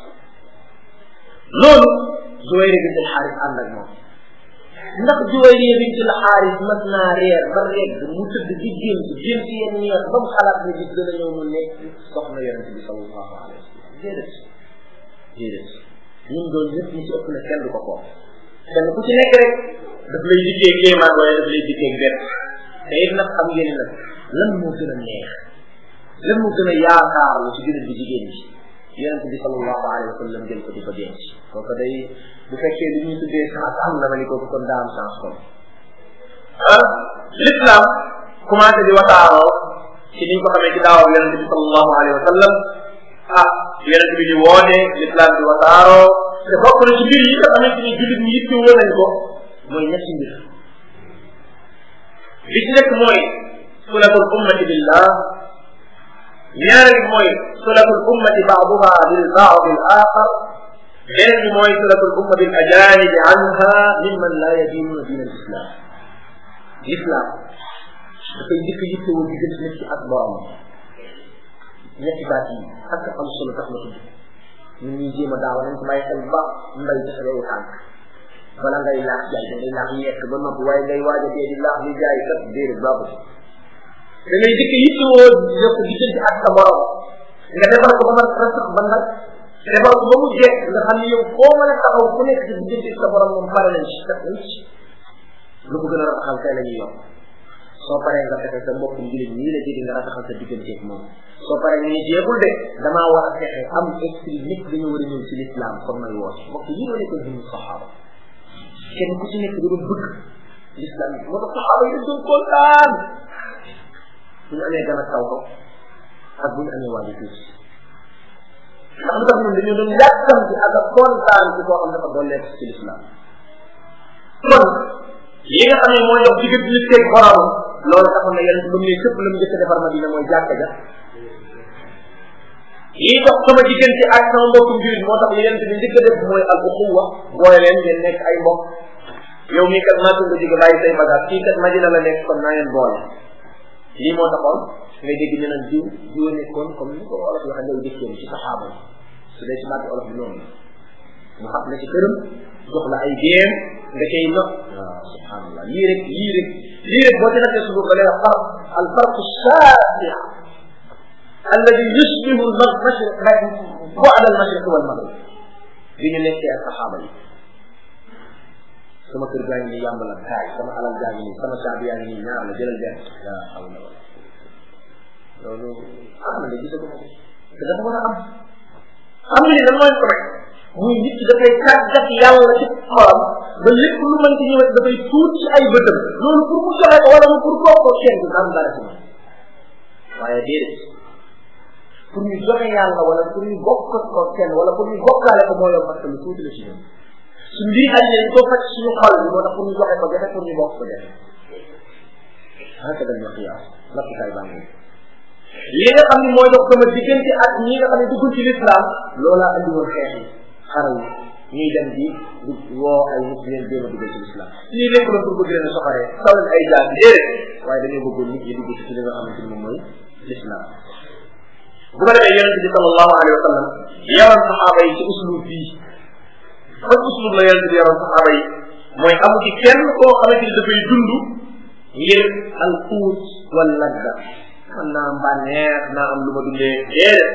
loolu Juwayriya bint al-Xaaris ànd ak moom ndax Juwayriya bint al-Xaaris mas naa reer ba regg mu tëdd di génn génn ci yenn ñeex ba mu xalaat ne bis dana ñëw mu nekk soxna yonente bi sallallahu alayhi wa sallam déedéet déedéet ñun doon ñëpp ñu ci ëpp na kenn du ko koo kenn ku ci nekk rek daf lay dikkee kéemaan wala daf lay dikkee bett te it nag xam ngeen nag lan moo gën a neex lan moo gën a yaakaar lu ci gën a di jigéen ñi yonent bi sallallahu alayhi wa sallam jël ko di ko denc kooku day bu fekkee li ñuy tuddee chance am na ma ni kooku kon daa am chance kon ah l'islam commencé di wasaaroo ci niñ ko xamee ci daawam yonent bi sallallahu alayhi wa sallam ah yonent bi di woote l'islam di wasaaroo te bokk na ci mbir yi nga xamante ni jullit ñi yitte woon nañ ko mooy ñetti mbir bi ci nekk mooy sulatul ummati billah ñaareel bi mooy sulatul ummati baaduha bil baadi al axar beneen bi mooy sulatul umma bil ajanibi anha mimman la yadinuna din al islam l'islam dafay njëkk yitte woon diggante nit ki ak borom ñetti baat yi ak am solo tax na tudd ñun ñuy jéem a daaw nañ ko bàyyi xel bu baax mbay ci sa wewu tànk bala ngay laax jaay da ngay laax yekk ba noppi waaye ngay waaj a dee di laax li jaay kat déedéet baaxul da ngay jëkk yittewoo yokk diggante ak sa borom nga defar ko ba man rasax ba nag defar ko ba mu jekk nga xam ne yow foo mën a taxaw ku nekk ci diggante sa borom moom pare nañ ci def nañ ci lu ko gën a rataxal tey la ñuy yokk soo paree nga fexe sa mbokk njulit nii la jëri nga rataxal sa digganteeg moom soo paree nga ni jeexul de damaa war a fexe am esprit nit dañoo war a ñëw ci l'islam comme may woote mbokk yi ma nekkoon suñu saxaaba kenn ku ci nekk da doon bëgg l'islam moo tax saxaaba yi dañ doon kontaan bu ñu amee gan ak taw ko ak bu ñu amee waaju tuuti ndax lu tax ñun dañoo doon yàkkam ci ak a kontaan ci koo xam dafa dolleeku ci lislaam kon yi nga xam ne mooy dox diggante nit keeg borom loolu taxoon na yéen ba mu ne képp la mu njëkk a defar Madina mooy jàkka ja yi dox sama diggante ak sama mbokkum jurit moo tax yéen bi njëkk a def mooy al uxuwa boole leen ngeen nekk ay mbokk yow mii kat maa nga jóge bàyyi say bagage kii kat Madina la nekk kon naa leen boole lii moo taxoon ngay dégg ñu naan jiw jiw nekkoon comme ni ko olof waxee ngay dëkkoon ci saxaaba yi su dee ci baati olof bi noonu mu xam ne ci këram jox la ay géem nga cay not waaw subhanallah lii rek lii rek lii rek boo ci nattee suñu ko lee farq al farq shafi alladi yushbihu al mashriq bu'd al mashriq wal maghrib bi ñu nekkee ak saxaaba yi sama kër gaa ngi nii yàmb la kaay sama alal gaa ngi nii sama caabi yaa ngi nii ñaar la jëlal benn yaa hawla wala loolu ah man de gisaguma ko te dafa war a am xam nga ni lan mooy ko rek muy nit ki dafay tàggat yàlla ci xolam ba lépp lu mën ci ñëwet dafay tuut ci ay bëtam loolu pour mu joxe ko wala mu pour koo ko seen bi daan dara ci man waaye déedéet pour ñu joxe yàlla wala pour ñu bokk ko kenn wala pour ñu bokkaale ko moo yomb parce que lu tuuti la ci ñun suñ lii añ leen ko faj suñu xol bi moo tax pour ñu joxe ko jafe pour ñu bokk ko jafe haka dañ ma xiyaas nappikaay baa ngi li nga xam ne mooy dox sama diggante ak ñi nga xam ne duggul ci lislaam loolaa andi woon xeex yi xaral ñuy dem di du woo ay nit leen jéem a duggal ci lislaam lii lépp la pour bëgg leen a soxaree taw leen ay jaar déedéet waaye dañoo bëggoon nit ñi dugg ci li nga xamante ni moom mooy lislaam bu ko defee yonente bi sallallahu alayhi wa sallam yaroon saxaaba yi ci uslub bii ban uslub la yonente bi yaroon saxaaba yi mooy amu ci kenn koo xamante ni dafay dund ngir al quut wal ladda man naa am bànneex naa am lu ma dundee déedéet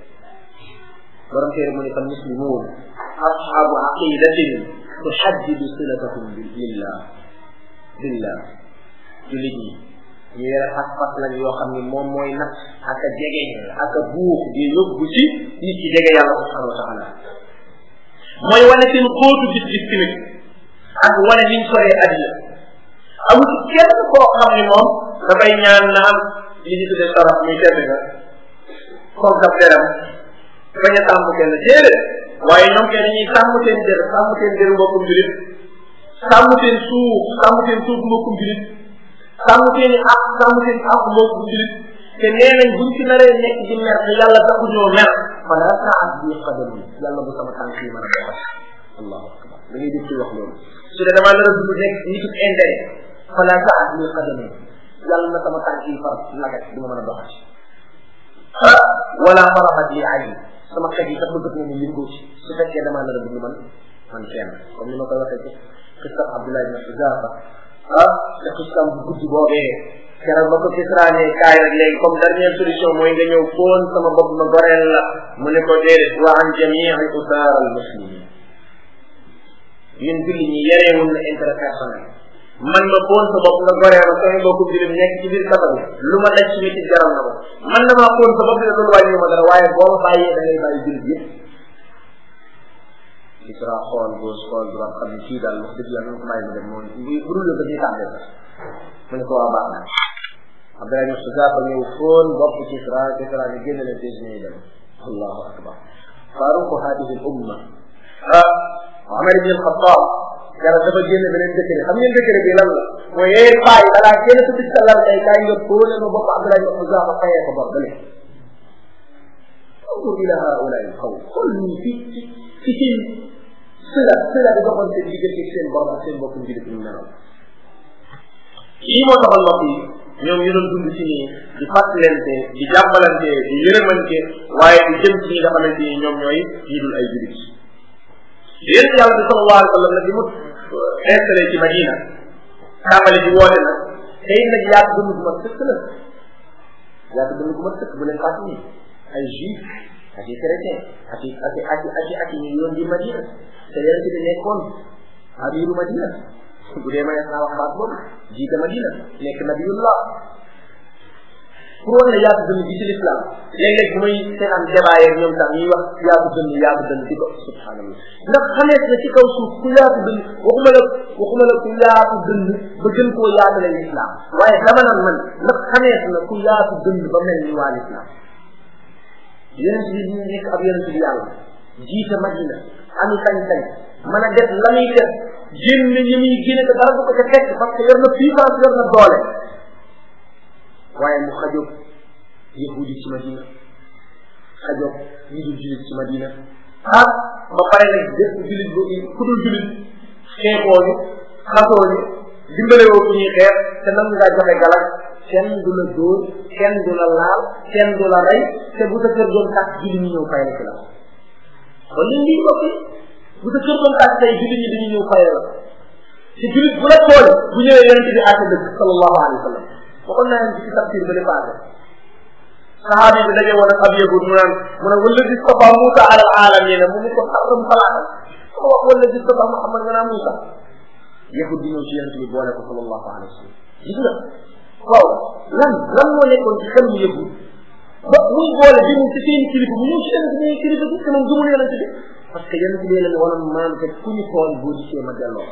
borom téere mu ne fan muslimuun asxaabu aqidatin tuxaddidu silatakum billah billah jullit ñi ñu yore pas-pas lañ yoo xam ne moom mooy nag ak a jege ak a buux di yóbbu ci nit ci jege yàlla subhanahu wa taala mooy wane seen xóotu gis-gis tamit ak wane niñ soree àddina amul kenn koo xam ne moom dafay ñaan na am li ñu tuddee sarax muy tedd nga comme daf deram bañ a sàmm kenn déedéet waaye ñoom kenn dañuy sàmm seen der sàmm seen der mbokkum julit sàmm seen suuf sàmm seen suuf mbokkum julit sàmm seen i ak sàmm seen ak mbokkum julit te nee nañ buñ ci naree nekk di mer te yàlla taxu ñoo mer fala taat bi qadam yàlla bu sama tànk yi mën a doxal allahu akbar da ngay dégg ci wax loolu su dee damaa nar a dund nekk nitu intérêt fala taat bi qadam yàlla na sama tànk yi far lagat du ma mën a doxal wala faraxat yi ay sama xet yi sax bëgg na ñu yëngoo ci su fekkee damaa nar a dund man man kenn comme ni ma koy waxee ci xistam Abdullah ibn Xuzafa ah te xistam bu guddi boobee keroog ba ko kisraane kaay rek léegi comme dernière solution mooy nga ñëw foon sama bopp ma goreel la mu ne ko déedéet wa an jamii usaar al muslimin ñun julli ñi yereewul na intérêt personnel man ma foon sa bopp nga goree ma sama mbokku julim nekk ci biir kaba bi lu ma daj ci métti jaral na ko man damaa foon sa bopp ne loolu wàññi ma dara waaye boo ma bàyyee da ngay bàyyi julit yëpp Isra xool gauche xool droite xam ne kii daal wax dëgg yàlla ko bàyyi mu dem moom bu dul ba ñuy tàmbee sax mu ne ko waa baax na Abdoulaye Moussa Zaba ñëw foon bopp ci Isra Isra ne génn leen tey ñuy dem allahu akbar faaruqu hadihi al umma ah Omar ibn al-Khattab yàlla dafa génn beneen décret xam ngeen décret bi lan la mooy yee paay balaa génn sa bis lan ay kaay nga fóone ma bopp Abdoulaye ibn Moussa Zaba fayee ko bor dale انظر الى هؤلاء القوم قل لي في في في sila sila bi doxoon seen diggante seen borom ak seen bokkum jullit ñu nelaw lii moo taxal mbokk yi ñoom ñu doon dund ci nii di fàttalante di jàmbalante di yërëmante waaye di jëm ci ñi nga xamante ni ñoom ñooy ñi dul ay jullit yéen yàlla bi sallallahu alayhi wa sallam nag bi mu installé ci Madina tàmbali di woote nag tey nag yaatu dund gu mat sëkk la yaatu dund gu mat sëkk bu leen fàtt nii ay juif ak i chrétien ak i ak i ak i ak i ak i ñu yoon di Madina te yéen ci nekkoon amiru Madina bu dee ma naa wax baat boobu jiite Madina nekk nabiyullah pour wan ne yaatu dënn bi ci l'islam léeg-léeg bu may seetaan débat yeeg ñoom tam ñuy wax yaatu dënn yaatu dënn di ko subhanallah ndax xamees na ci kaw suuf ku yaatu dënn waxuma la waxuma la ku yaatu dënn ba gën koo yaatale l'islam waaye dama naan man ndax xamees na ku yaatu dënn ba mel ni waa l'islam yonent bi ñu nekk ab yonent bi yàlla jiite madina ami sañ-sañ mën a def la muy def génn ñi muy génne te dara du ko ca fekk parce que yor na puissance yor na doole waaye mu xajoog yahudi ci madina xajoog ñi dul julit ci madina ah ba pare nag bépp julit bu ku dul julit xeexooñu xasooñu dimbalewoo ku ñuy xeex te nam ngaa joxe galak kenn du la dóor kenn du la laal kenn du la rey te bu sa kër doon tàkk julli ñu ñëw fay la ci la kon li lii bokki bu sa kër doon tàkk tey julli ñi dañu ñëw fay la te julit bu la tooñ bu ñëwee yonente bi àtte dëgg sallallahu alayhi wa sallam waxoon naa leen ci tafsir ba li passé sahabi bi daje woon ak ab yahud mu naan mu ne wala gis safa Moussa alal alamin mu ni ko xaram salaata ko wax wala gis safa Muhammad nga naa Moussa yahud di ñëw ci yonente bi boole ko sallallahu alayhi wa sallam gis nga waaw lan lan moo nekkoon ci xel mu yahud ba muy boole bi mu ci seen kilifa mu ñëw ci yonente bi kilifa bi te moom gëmul yonente bi parce que yonente bi leen wanoon maam te ku ñu tooñ boo gisee ma delloo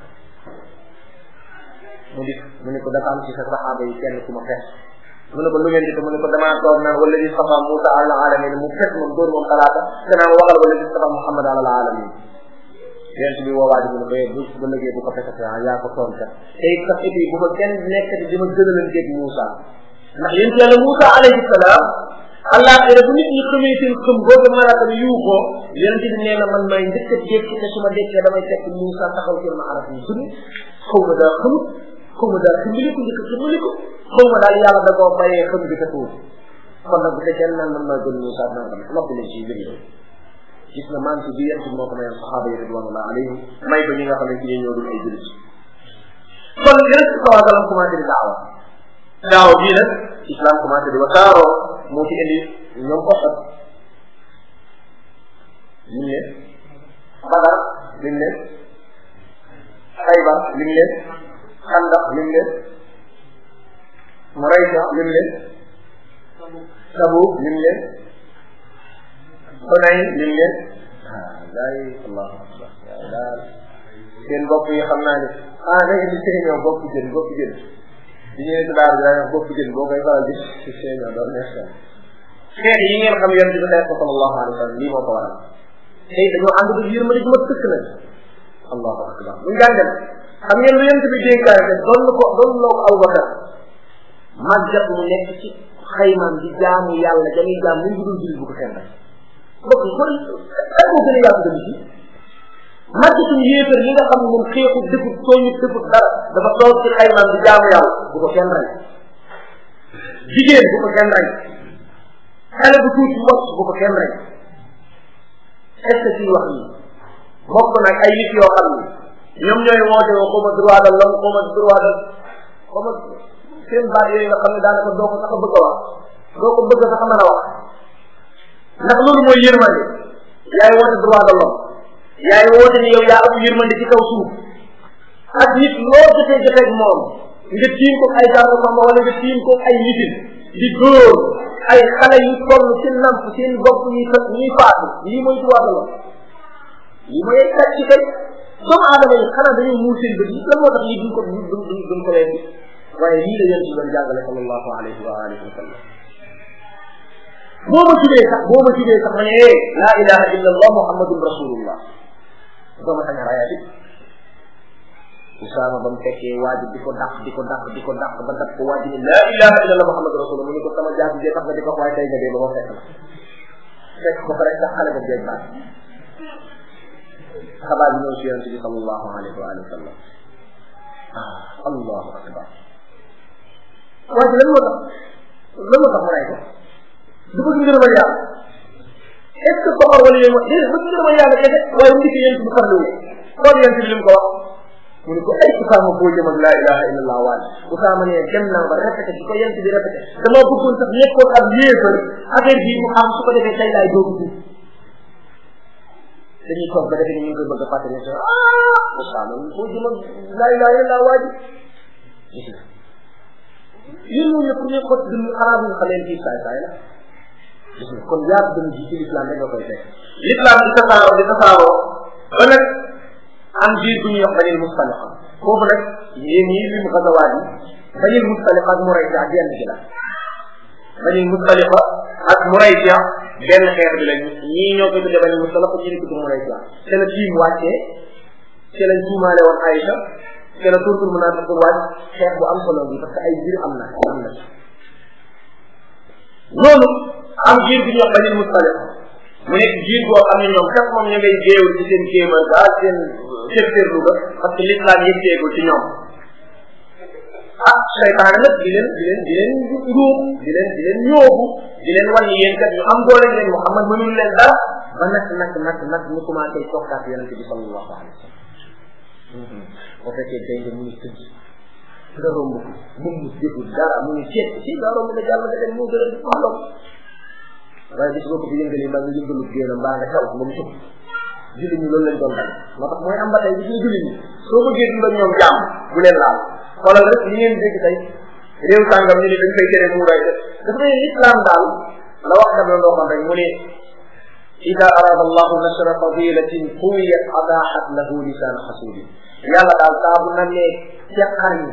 mu di mu ne ko dafa am ci sa saxaaba yi kenn ku ma fes mu ne ko lu ngeen di mu ne ko damaa toog naan wala di safa Moussa ala alamin mu fes moom dóor moom talaata danaa ma waxal wala di safa Muhammad ala alamin yonent bi woowaa ji mu ne ko bu bu lëgee bu ko fesate ah yaa ko toon kat te it sax et bu ko kenn nekkati di ma gënalanteeg Moussa ndax yonent yàlla Moussa alayhi salaam allah xëy bu nit ñi xamee seen xëm boobu malaaka bi yuuxoo yonent bi nee na man may njëkk a jékki te su ma dekkee damay fekk Moussa taxaw kër ma araf yi suni xaw ma daa xamut xaw ma daal ximbali ko njëkk ximbali ko xaw ma daal yàlla da koo bàyyee xam bi ka tuur kon nag bu fekkee naan man maa gën Moussa nangam noppi leen ci mbir yooyu gis na maam si bi yent moo ko mayoon saxaaba yi ridwanullah alayhim may ko ñi nga xam ne ci ñoo dul ay julit kon yonent bi salaa sallam commencé di daawa daawa bii nag islam commencé di wasaaroo moo ci indi ñoom oxat lim leen badar lim leen xaybar lim leen xandax lim leen Muraysa lim leen Tabuk lim leen Hunayn lim leen ah daay allahu akbar yaa daal seen bopp yi xam naa ne ah da ngeen di séeñoo bopp jën bopp jën di ñëwee ci daara bi daa wax bopp jën boo koy faral di si séeñoo doon neex na xeex yi ngeen xam yonent bi xeex ko sallallahu alayhi wa sallam lii moo ko waral tey dañoo ànd ba yërmande ju ma tëkk nag allahu akbar bu njàngal xam ngeen lu yonent bi dénkaane te doon na ko doon na ko Abubakar màggat mu nekk ci xaymaam di jaamu yàlla dañuy jaam muy dul julli bu ko kenn rek mbokk yi kon ay ko gën a yaatu dem ci màggatuñ yéefar yi nga xam ne moom xeexu dëfut tooñu dëfut dara dafa toog ci xaymaam di jaamu yàlla bu ko kenn rey jigéen bu ko kenn rey xale bu tuuti wacc bu ko kenn rey est ce que wax yi bokk nag ay nit yoo xam ne ñoom ñooy woote woo xaw ma droit de l'homme xaw ma droit de xaw ma seen baat yooyu nga xam ne daanaka doo ko sax a bëgg a wax doo ko bëgg a sax a mën a wax ndax loolu mooy yërmande yaay woote droit de l'homme yaay woote ni yow yaa am yërmande ci kaw suuf ak nit loo jotee jotee moom nga tiim ko ay daanu xam wala nga tiim ko ay nitin di dóor ay xale yu toll ci namp seen bopp ñuy ñuy faatu lii mooy droit de l'homme lii mooy ay sàcc kay doomu aadama yi xanaa dañoo muur seen bët yi lan moo tax lii duñ ko duñ duñ duñ ko leen waaye lii la yéen ci doon jàngale sallallahu alayhi wa alihi wa sallam boo ma tuddee sax boo ma tuddee sax ma ne eh laa ilaha illa allah muhammadun rasulullah doo ma sañ a rayaati Usaama ba mu fekkee waajib di ko dàq di ko dàq di ko dàq ba dàq ko waajib ne laa ilaha illa allah muhammadun rasulullah mu ne ko sama jaasi jee tax nga di ko waaye tey nga dee ba ma fekk la fekk ba pare sax xale ba jeeg baat xabaar bi ñëw si yonente bi sallallahu alayhi wa sallam ah allahu akbar waaye lan moo tax lan moo tax mu ray ko du bëgg ngërëmal yàlla est ce que soxor wala yooyu mooy déedéet bëgg ngërëmal yàlla kese waaye mu dikk yonente bi farlu xool yonente bi li mu ko wax mu ne ko ay Usaama boo jëm ak laa ilaha illa allah waaj Usaama ne dem naa ba répété di ko yonente bi répété dama bëggoon sax nekkoon ab yéefar affaire bii mu xam su ko defee tey laay doogu tuub dañuy toog ba defe ni ñu ngi koy bëgg a fàttali ne ah Usaama boo jëm ak laa ilaha illa allah waaj gis nga yéen ñoo ñëpp ne xot dund xanaa bu ñu xamee fii saay saay la gis nga kon yaar dund ji ci l'islam rek nga koy fekk l'islam di tasaaroo di tasaaroo ba nag am biir bu ñuy wax banil mustaliqa foofu nag yéen ñii lim xasawaat yi banil mustaliqa ak muraysi ak yenn gi la banil mustaliqa ak muraysi benn xeex bi lañ ñii ñoo koy tuddee banil mustaliqa ñii di tudd muraysi te la tiim wàccee te lañ tuumaale woon Aïcha te la tuutul munaafiq wàcc xeex bu am solo bi parce que ay biir am na am na loolu am jiir bi ñuy wax banil mustaliqa mu nekk jiir boo xam ne ñoom kat moom ñu ngay géewul ci seen kéemal daal seen cërcërlu ba parce que l'islam yëgteegul ci ñoom ah seytaane nag di leen di leen di leen njuub di leen di leen ñoobu di leen wan yéen kat ñu am doole ngeen Muhammad mënul leen dara ba nag nag nag nag ñu commencé tokkaat yonente bi sallallahu alayhi wa sallam boo fekkee day nga mu ngi tëdd nga romb ko mun mu dégul dara mu ngi ceeb si daa romb nga jàll nga dem moo gën a di xooloo waaye bis boo ko fi yëngalee mbaa nga yëngalu génn mbaa nga taw ba mu sukk julli ñi loolu lañ doon bañ moo tax mooy am ba tey gis nga julli ñi soo bëggee dund ak ñoom jàmm bu leen laal xoolal rek li ngeen dégg tey réew sàngam ñu ne dañ koy tere muuraay def dafa ne islam daal la wax dam la ndooxoon rek mu ne ida arada allahu nashra fadilatin quwiyat adahat lahu lisaan xasuudi yàlla daal saa bu namee teqar yi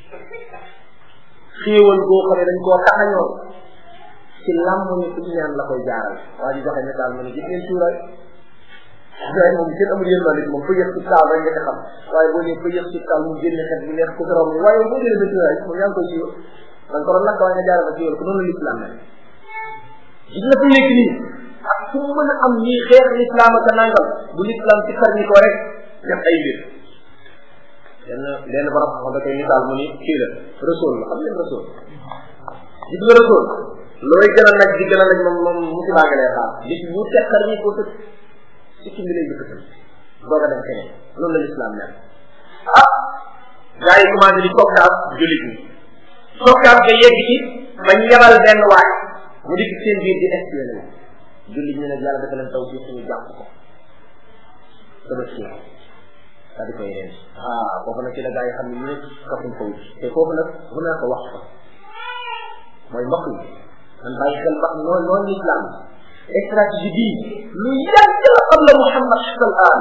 xéewal goo xam ne dañ koo taxañoon ci làmm ni ku ñaan la koy jaaral waa ji joxe misaal mu ne gis ngeen suuraay suuraay moom kenn amul yërmande ci moom fa yëg ci taal rek nga xam waaye boo nee fa yëg ci taal mu génn xet bu neex ku borom waaye boo jëlee sa suuraay moom yaa ngi koy siiwal da nga ko doon lakk waaye nga jaaral ko siiwal ko noonu la l'islam mel gis nga fu nekk nii ak fu mu mën a am ñii xeex l'islam ak nangam bu l'islam ci kar ñi ko rek def ay mbir benn benn borom xam da koy misaal mu ni kii la rasul la xam ngeen rasul gis nga rasul looy gën a nag di gën a nag moom moom musiba nga lay xaar bis bu tekkar ñi ko tëj si ci bi lay jëkkatal doog a dem keneen loolu la l'islam mel ah gars yi commencé di tokkaat jullit ñi tokkaat ba yegg ci bañ yebal benn waay mu di seen biir di espionné jullit ñi nag yàlla dafa leen taw fii ñu jàpp ko dama ci daa di koy reen ah foofu nag ci la gars yi xam ne ñu ne kafuñ ko te foofu nag mën naa ko wax ko mooy mbokk yi man bàyyi xel ba noonu noonu l'islam stratégie bii lu yàgg la xam la Muhammad sal an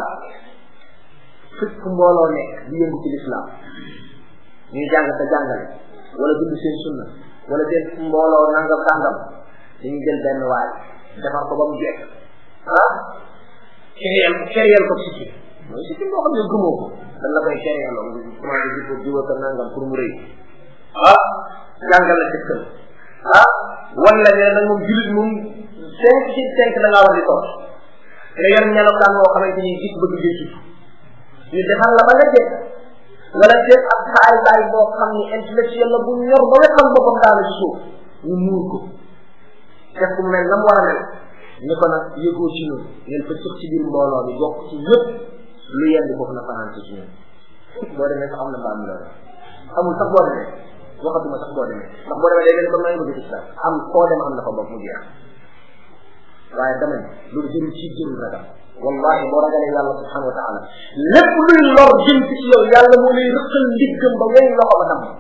fekk mbooloo nekk di yëngu ci l'islam ñuy jàng sa jàngale wala dund seen sunna wala seen mbooloo nangam sàngam dañuy jël benn waay defar ko ba mu jekk ah kéréel kéréel ko sikki mooy sikki boo xam ne gëmoo ko dañ la koy kéréeloo commencé di ko jiwa ko nangam pour mu rëy ah jàngal la ci ah wala ne nag moom julit moom cinq ci cinq da ngaa war di toog nga yor melokaan moo xamante ni gis bëgg jëccu ñu defal la ba nga jëkk wala seet ab saay saay boo xam ni intellectuel la bu ñor ba nga xam boppam daanu ci suuf ñu muur ko def ku mel na mu war a mel ni ko nag yëgoo ci ñun ngeen fa cëx ci biir mbooloo mi bokk ci yëpp lu yendi foofu na fanaan ci ñun boo demee sax am na mbaam loolu amul sax boo demee waxatuma sax boo demee ndax boo demee day mel comme naa bëgg ci sax am koo dem am na fa bopp mu jeex waaye dama ne loolu jëru ci jëru ragal wallahi boo ragalee yàlla subhanahu wa taala lépp luy lor jëm ci ci yow yàlla moo lay rëqal ndiggam ba wey loxo ba tam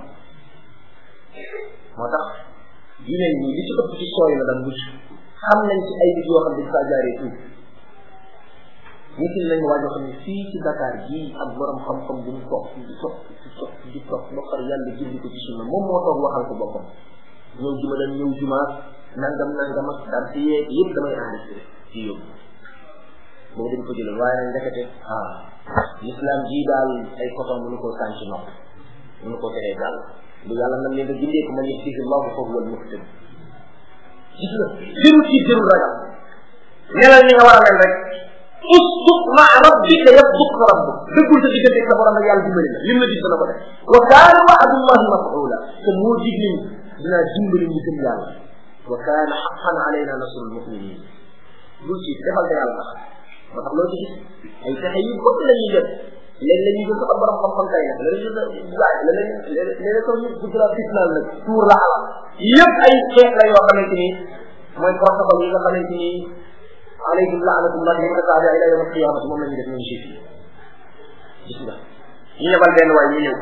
moo tax yu mel nii li ci ëpp ci sooy la dam mucc xam nañ ci ay nit yoo xam dañ faa jaaree tuuti nit ñi lañu waajoo xam ne fii ci Dakar gii ak borom xam-xam bu ñu toog di toog di toog di toog ba pare yàlla jëndi ko ci sunna moom moo toog waxal ko boppam ñëw juma dañ ñëw jumaa nangam nangam ak daal ci yeeg yëpp damay enregistré ci yóbbu boobu dañ ko jëlee waaye nag ndekete ah l'islam jii daal ay coton mënu koo sànc nopp mënu koo teree daal lu yàlla nam leen nga gindee ko man yahdihi llahu fa huwa al-muhtadi gis nga jëru ci jëru ragal melal ni nga war a mel rek usbuk ma rabbika yasbuk rabbuk dëggul sa diggante sa borom ak yàlla dimbali la lim la dig dana ko def wa kaana wa'dullahi maf'ula te moo dig ni dinaa dimbali ñu gëm yàlla wa kaana haqqan alayna nasrul mu'minin bul ci defal te yàlla tax moo tax loo ci gis ay pexe yu bëgg la ñuy def léegi la ñuy jël sa borom xam-xam kay nag léeg-léeg ñu waay léeg-léeg léeg-léeg sax ñu gudd la fitnaal nag tuur la alal yëpp ay xeex la yoo xamante ni mooy protocole yi nga xamante ni alaykum laanatullah mutataabia ila yawm alqiyamati moom la ñuy def ñun juif yi gis nga ñu yebal benn waay ñu ñëw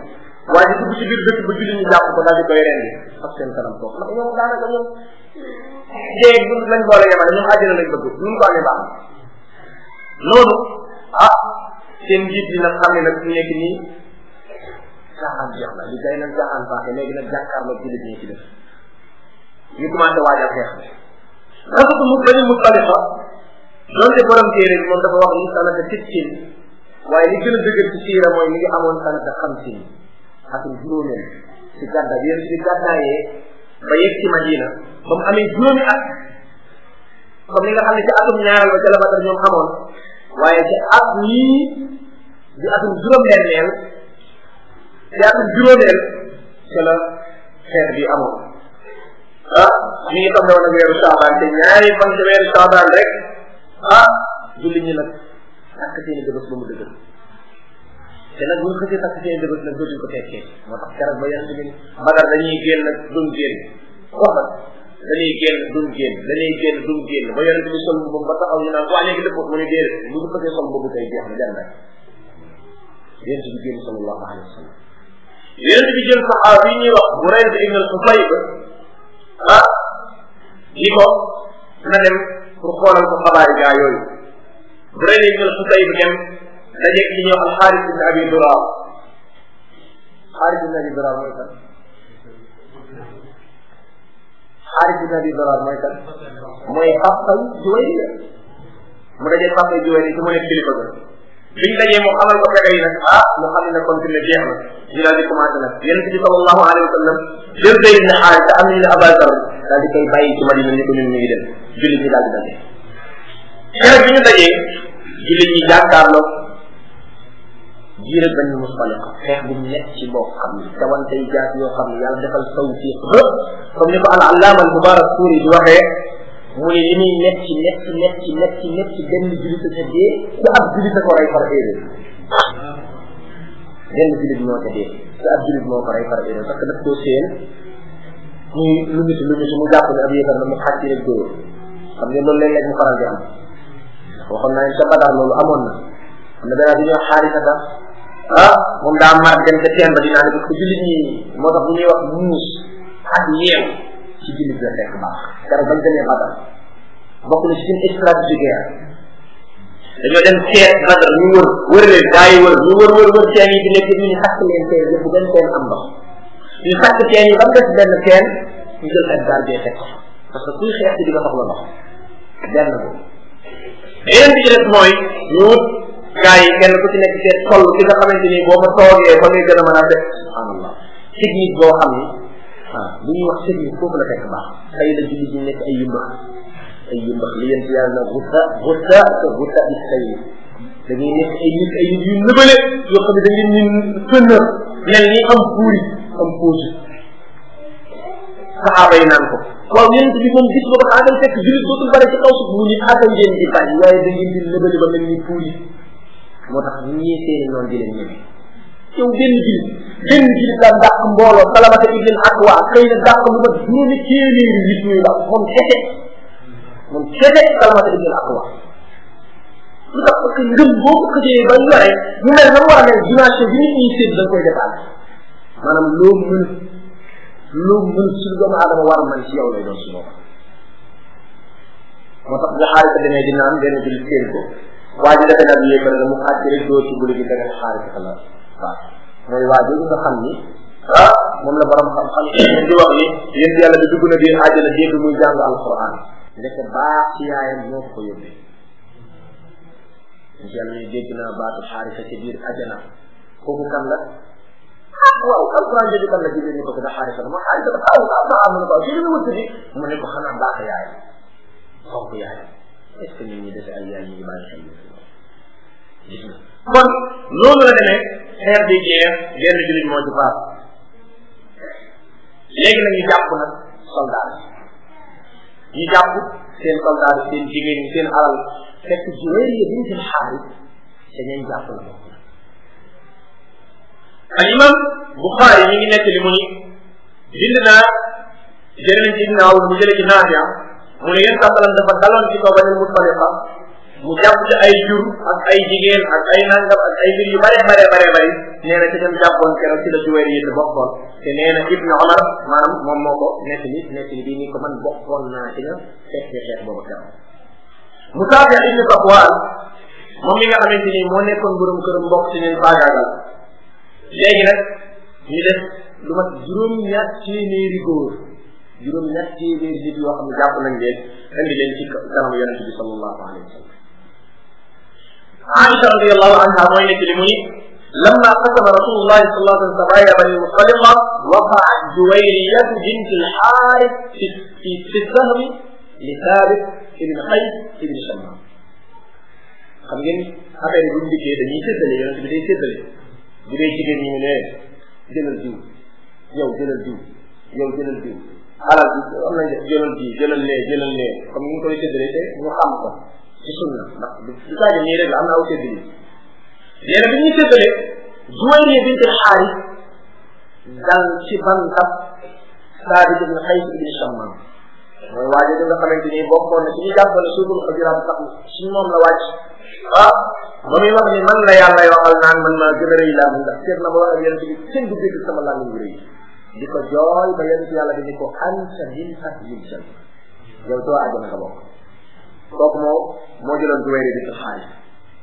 waa ji dugg ci biir dëkk ba julli ñu jàpp ko daal di koy rendi ak seen kanam toog ndax ñoom daanaka ñoom jéeg bu lañ boole yemale ñoom àjjana lañ bëgg ñu ko amee baax noonu ah seen njiit yi nag xam ne nag ñu nekk nii caaxaan jeex na li day nag caaxaan baaxee léegi nag jàkkaarloo jullit ñi ci def ñu commencé waajal xeex bi rafetu mu bani Mustalifa donte borom téere bi moom dafa wax ni sanata sittin waaye li gën a dëgër ci siira mooy mi ngi amoon sanata xamsin atum juróomeel ci gàddaay yéen ci gàddaayee ba yegg ci Madina ba mu amee juróomi at comme ni nga xam ne ci atum ñaareel ba ca la Badar ñoom amoon waaye ci at yii di atum juróom-benneel ci atum juróomeel ca la xeex bi amoon ah mi ngi tombé woon ak weeru saabaan te ñaari fan ci weeru saabaan rek ah julli ñi nag takk seeni dëbës ba mu dëgër te nag buñ xësee takk seeni dëbës nag dootuñ ko tekkee moo tax keroog ba yàlla bi Badar dañuy génn nag duñ génn wax dañuy génn duñ génn dañuy génn duñ génn ba yonent bi sol mbubbam ba taxaw ñu naan waa léegi dëpp mu ne déedéet bu ñu xësee sol mbubb kay jeex na dem rek yonent bi génn sallallahu alayhi wa sallam yonent bi jël saxaaba yi ñuy wax Burayda ibn al-Husayb ah ni ko na dem pour xoolal ko xabaari gaa yooyu Burayda ibn al-Husayb dem dajeeg ci ñëw al-Xaaris ibn Abi Duraar Xaaris ibn Abi Duraar mooy kan Xaaris ibn Abi Duraar mooy kan mooy Xafsay Juwayriya mu dajeeg Xafsay Juwayriya ci mu nekk kilifa ga biñ dajee mu xamal ko fexe yi nag ah mu xam ne kon fi ne jeex na ñu daal di commencé nag yonent bi sallallahu alayhi wa sallam jël Zayd ibn Xaarisa am nañu ne Abazar daal di koy bàyyi ci Madina ni ko ñun ñu ngi dem jullit ñi daal di daje keroog bi ñu dajee jullit ñi jàkkaarloo jiire benn musfaliqa xeex bu nekk ci boo xam ne tawantey jaas yoo xam ne yàlla defal tawfiq ba comme ni ko al allaama al mubarak suuri di waxee mu ne li muy nekk ci nekk ci nekk ci nekk ci nekk ci benn jullit a dee su ab jullit a ko rey par erreur benn jullit moo ca dee su ab jullit moo ko rey par erreur parce que daf koo seen muy lu nit lu nit mu jàpp ne ab yéefar la mu xàcc rek dóor xam nga loolu léeg-léeg mu faral di am waxoon naa ne ca Badar loolu amoon na am na benn bi ñuy wax xaarisata ah moom daa mar dem ca teen ba dinaa ne parce que jullit ñi moo tax bu ñuy wax muus ak yeew ci jullit la fekk baax keroog bañ demee Badar bokk na ci seen stratégie guerre dañoo dem seet Badar ñu wër wër leen gaa yi wër ñu wër wër wër teen yi di nekk ñu ñu sàkk leen teen yëpp benn teen am ndox ñu sàkk teen yi ba mu des benn teen ñu jël ak gardien teg ko parce que kuy xeex ci di nga soxla ndox benn boobu yeneen bi ci des mooy ñu wut gaa yi kenn ku ci nekk seet toll ki nga xamante ni boo fa toogee ba ngay gën a mën a def subhanallah technique boo xam ni ah li ñuy wax technique foofu la fekk baax xëy na jullit ñi nekk ay yumbax ay yumbax li yent yàlla na gutta gutta te gutta is xëy da ngay nekk ay nit ay nit yu nëbale yoo xam ne da ngeen ñu fënër mel ni am puuri am puusi saxaaba yi naan ko waaw yonent bi moom gis nga ko xaaral fekk jullit dootul bare ci kaw suuf mu ni xaaral ngeen di bàyyi waaye da ngeen di nëbale ba mel ni puuri moo tax ñii seeni noonu di leen ñeme yow benn jullit benn jullit daan dàq mbooloo salamata ibn akwa xëy na dàq lu mat juróomi téeméeri nit ñuy daw moom kese moom kese salamata ibn akwa lu tax parce que ngëm boo ko xëjee ba yore mu mel na mu war a mel dimension bi nit ñi sédd da nga koy defaat maanaam loo mën loo mën suñu doomu aadama war man ci yow lay doon su boobaa moo tax bu xaalis demee di naan benn jullit seen ko waa ji defe naa bi yéefar nga mu xàcc rek doo ci buli gi da nga xaalis ka la waaw mooy waa jooju nga xam ni ah moom la borom xam-xam di wax ni yéen yàlla bi dugg na biir àjjana dégg muy jàng alquran ndek baax ci yaayam moo ko ko yóbbee yéen yàlla ni dégg naa baatu xaarisa ci biir àjjana kooku kan la ah waaw alquran jooju kan la jigéen ñi ko ko da xaarisa ma xaarisa dafa aw am na am na ko ci li mu wëtt bi mu ne ko xanaa baax yaayam fonk yaayam est ce que ñun ñi dese ay yaay ñu ngi bàyyi xel gis nga kon loolu la demee xeer bi jeex benn jullit moo ci faat léegi nag ñu jàpp nag soldat yi ñu jàpp seen soldat yi seen jigéen ñi seen alal fekk Juwayriya bint al-Xaaris te ñañ jàpp la bokk al imam Buxaari mi ngi nekk li mu ni bind naa jëlee nañ ci ibn Awn mu jëlee ci Naafiya mu ne yéen sàttalan dafa daloon ci kaw Bani Mustaliqa mu jàpp ci ay jur ak ay jigéen ak ay nangam ak ay mbir yu bare bare bare bare nee na ci dem jàppoon keroog ci la juwéer yi bokkoon te nee na ibnu omar maanaam moom moo ko nekk li nekk li bii ni ko man bokkoon naa ci nga fekkee xeex boobu keroog Musaabi ibnu Safwaan moom mi nga xamante ni moo nekkoon borom këram mbokk ci ñun faagaagal léegi nag ñu def lu mat juróom-ñaar téeméeri góor juróom-ñaar téeméeri nit yoo xam ne jàpp nañ leen indi leen ci kanam yonente bi sallallahu alayhi wa sallam Aïcha radiyallahu anha mooy nekk li mu ni لما قسم رسول الله صلى الله عليه وسلم سرايا بني مصطلقة وقعت جويرية بنت الحارث في, في, في السهم لثابت بن قيس بن شمام xam ngeen affaire yi bu ñu dikkee dañuy séddale yonent bi day séddale bu dee jigéen ñi ne jëlal diw yow jëlal diw yow jëlal diw alal bi am nañ jëlal diw jëlal lee jëlal lee comme ni ñu koy séddale te ñu xam ko ci sunna ndax du saa nii rek la am na aw séddale nee na bi ñuy séddale Juwayriya bint Xaaris dal ci bantab Saabit ibn Qays ibn Shammaam mooy waaje di nga xamante ni bokkoon na ci ñu jàppale suuful xajiraat sax si moom la wàcc ah ba muy wax ni man la yàlla waxal naan man maa gën a rëy laa ndax seet na ba wax ak yonente bi kenn du dégg sama laa ngi rëy di ko jooy ba yonente yàlla bi ni ko anta min ahlil janna yow doo àjjana nga bokk kooku moo moo jëloon Juwayriya bint Xaaris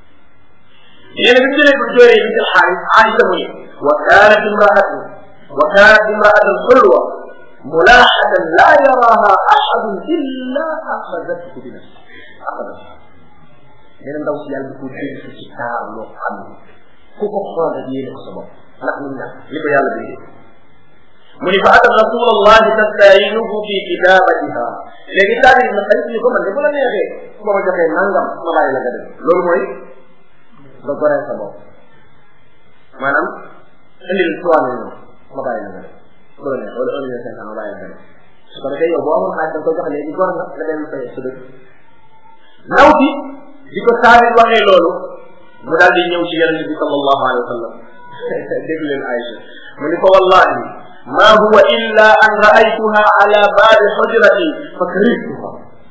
nee na bi mu jëlee Juwayriya bint Xaaris Aïcha mu ni wa kaanat imraatu wa kaanat imraatu xulwa ملاحة لا يراها أحد إلا أخذته بنفسه أخذته nee na ndaw si yàlla di ko dégg ci taar loo xam ne ku ko xool rek yéene ko sa bopp ndax mu ñàkk li ko yàlla bindee mu ni fa atat rasul allah tastayinuhu fi kitabatiha léegi taari na xarit ni ko man de bu la neexee su ma joxee nangam ma bàyyi la nga dem loolu mooy nga goreel sa bopp maanaam indil trois millions ma bàyyi la nga dem bu la neex wala un million cinq cent ma bàyyi la nga dem su ko defee yow boo amoon xaalis da nga ko jox léegi gor nga nga dem fay sa dëkk ndaw si di ko saabit waxee loolu mu daal di ñëw ci yonente bi sallallahu alayhi wa sallam dégg leen Aïcha mu ni ko wallahi ma huwa illa an raaytuha ala baabi xujrati fa karihtuha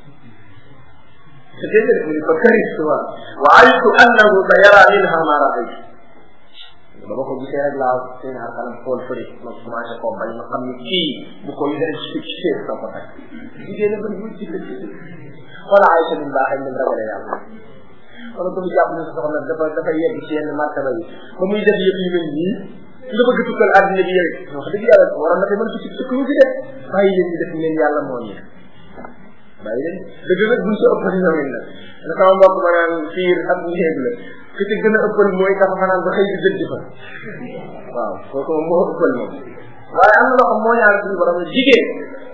dégg mu ni fa karihtuha wa alimtu annahu sa yara minha ma raaytu ba ma ko gisee rek laa seen xar kanam xool fëri ma commencé koo bañ ma xam ni kii bu ko yu dara ci ci sa ko tak jigéen a bëri bu ci wala Aïcha min baaxee min ragale yàlla wala ko mu jàpp ne sa soxna dafa dafa yegg ci yenn martaba yi ba muy def yëpp yu mel nii nga bëgg tukkal àddina bi yow wax dëgg yàlla waroon na fi mën tukki tukki fi def bàyyi leen ñu def ngeen yàlla moo ñu bàyyi leen dëgg nag buñ sa ëppal ñoom la na sama mbokk ma naan fiir ak néeg la ki ci gën a ëppal mooy dafa fanaan ba xëy di jënd fa waaw kooku moom moo ëppal moom waaye am na loo xam moo ñaar suñu borom jigéen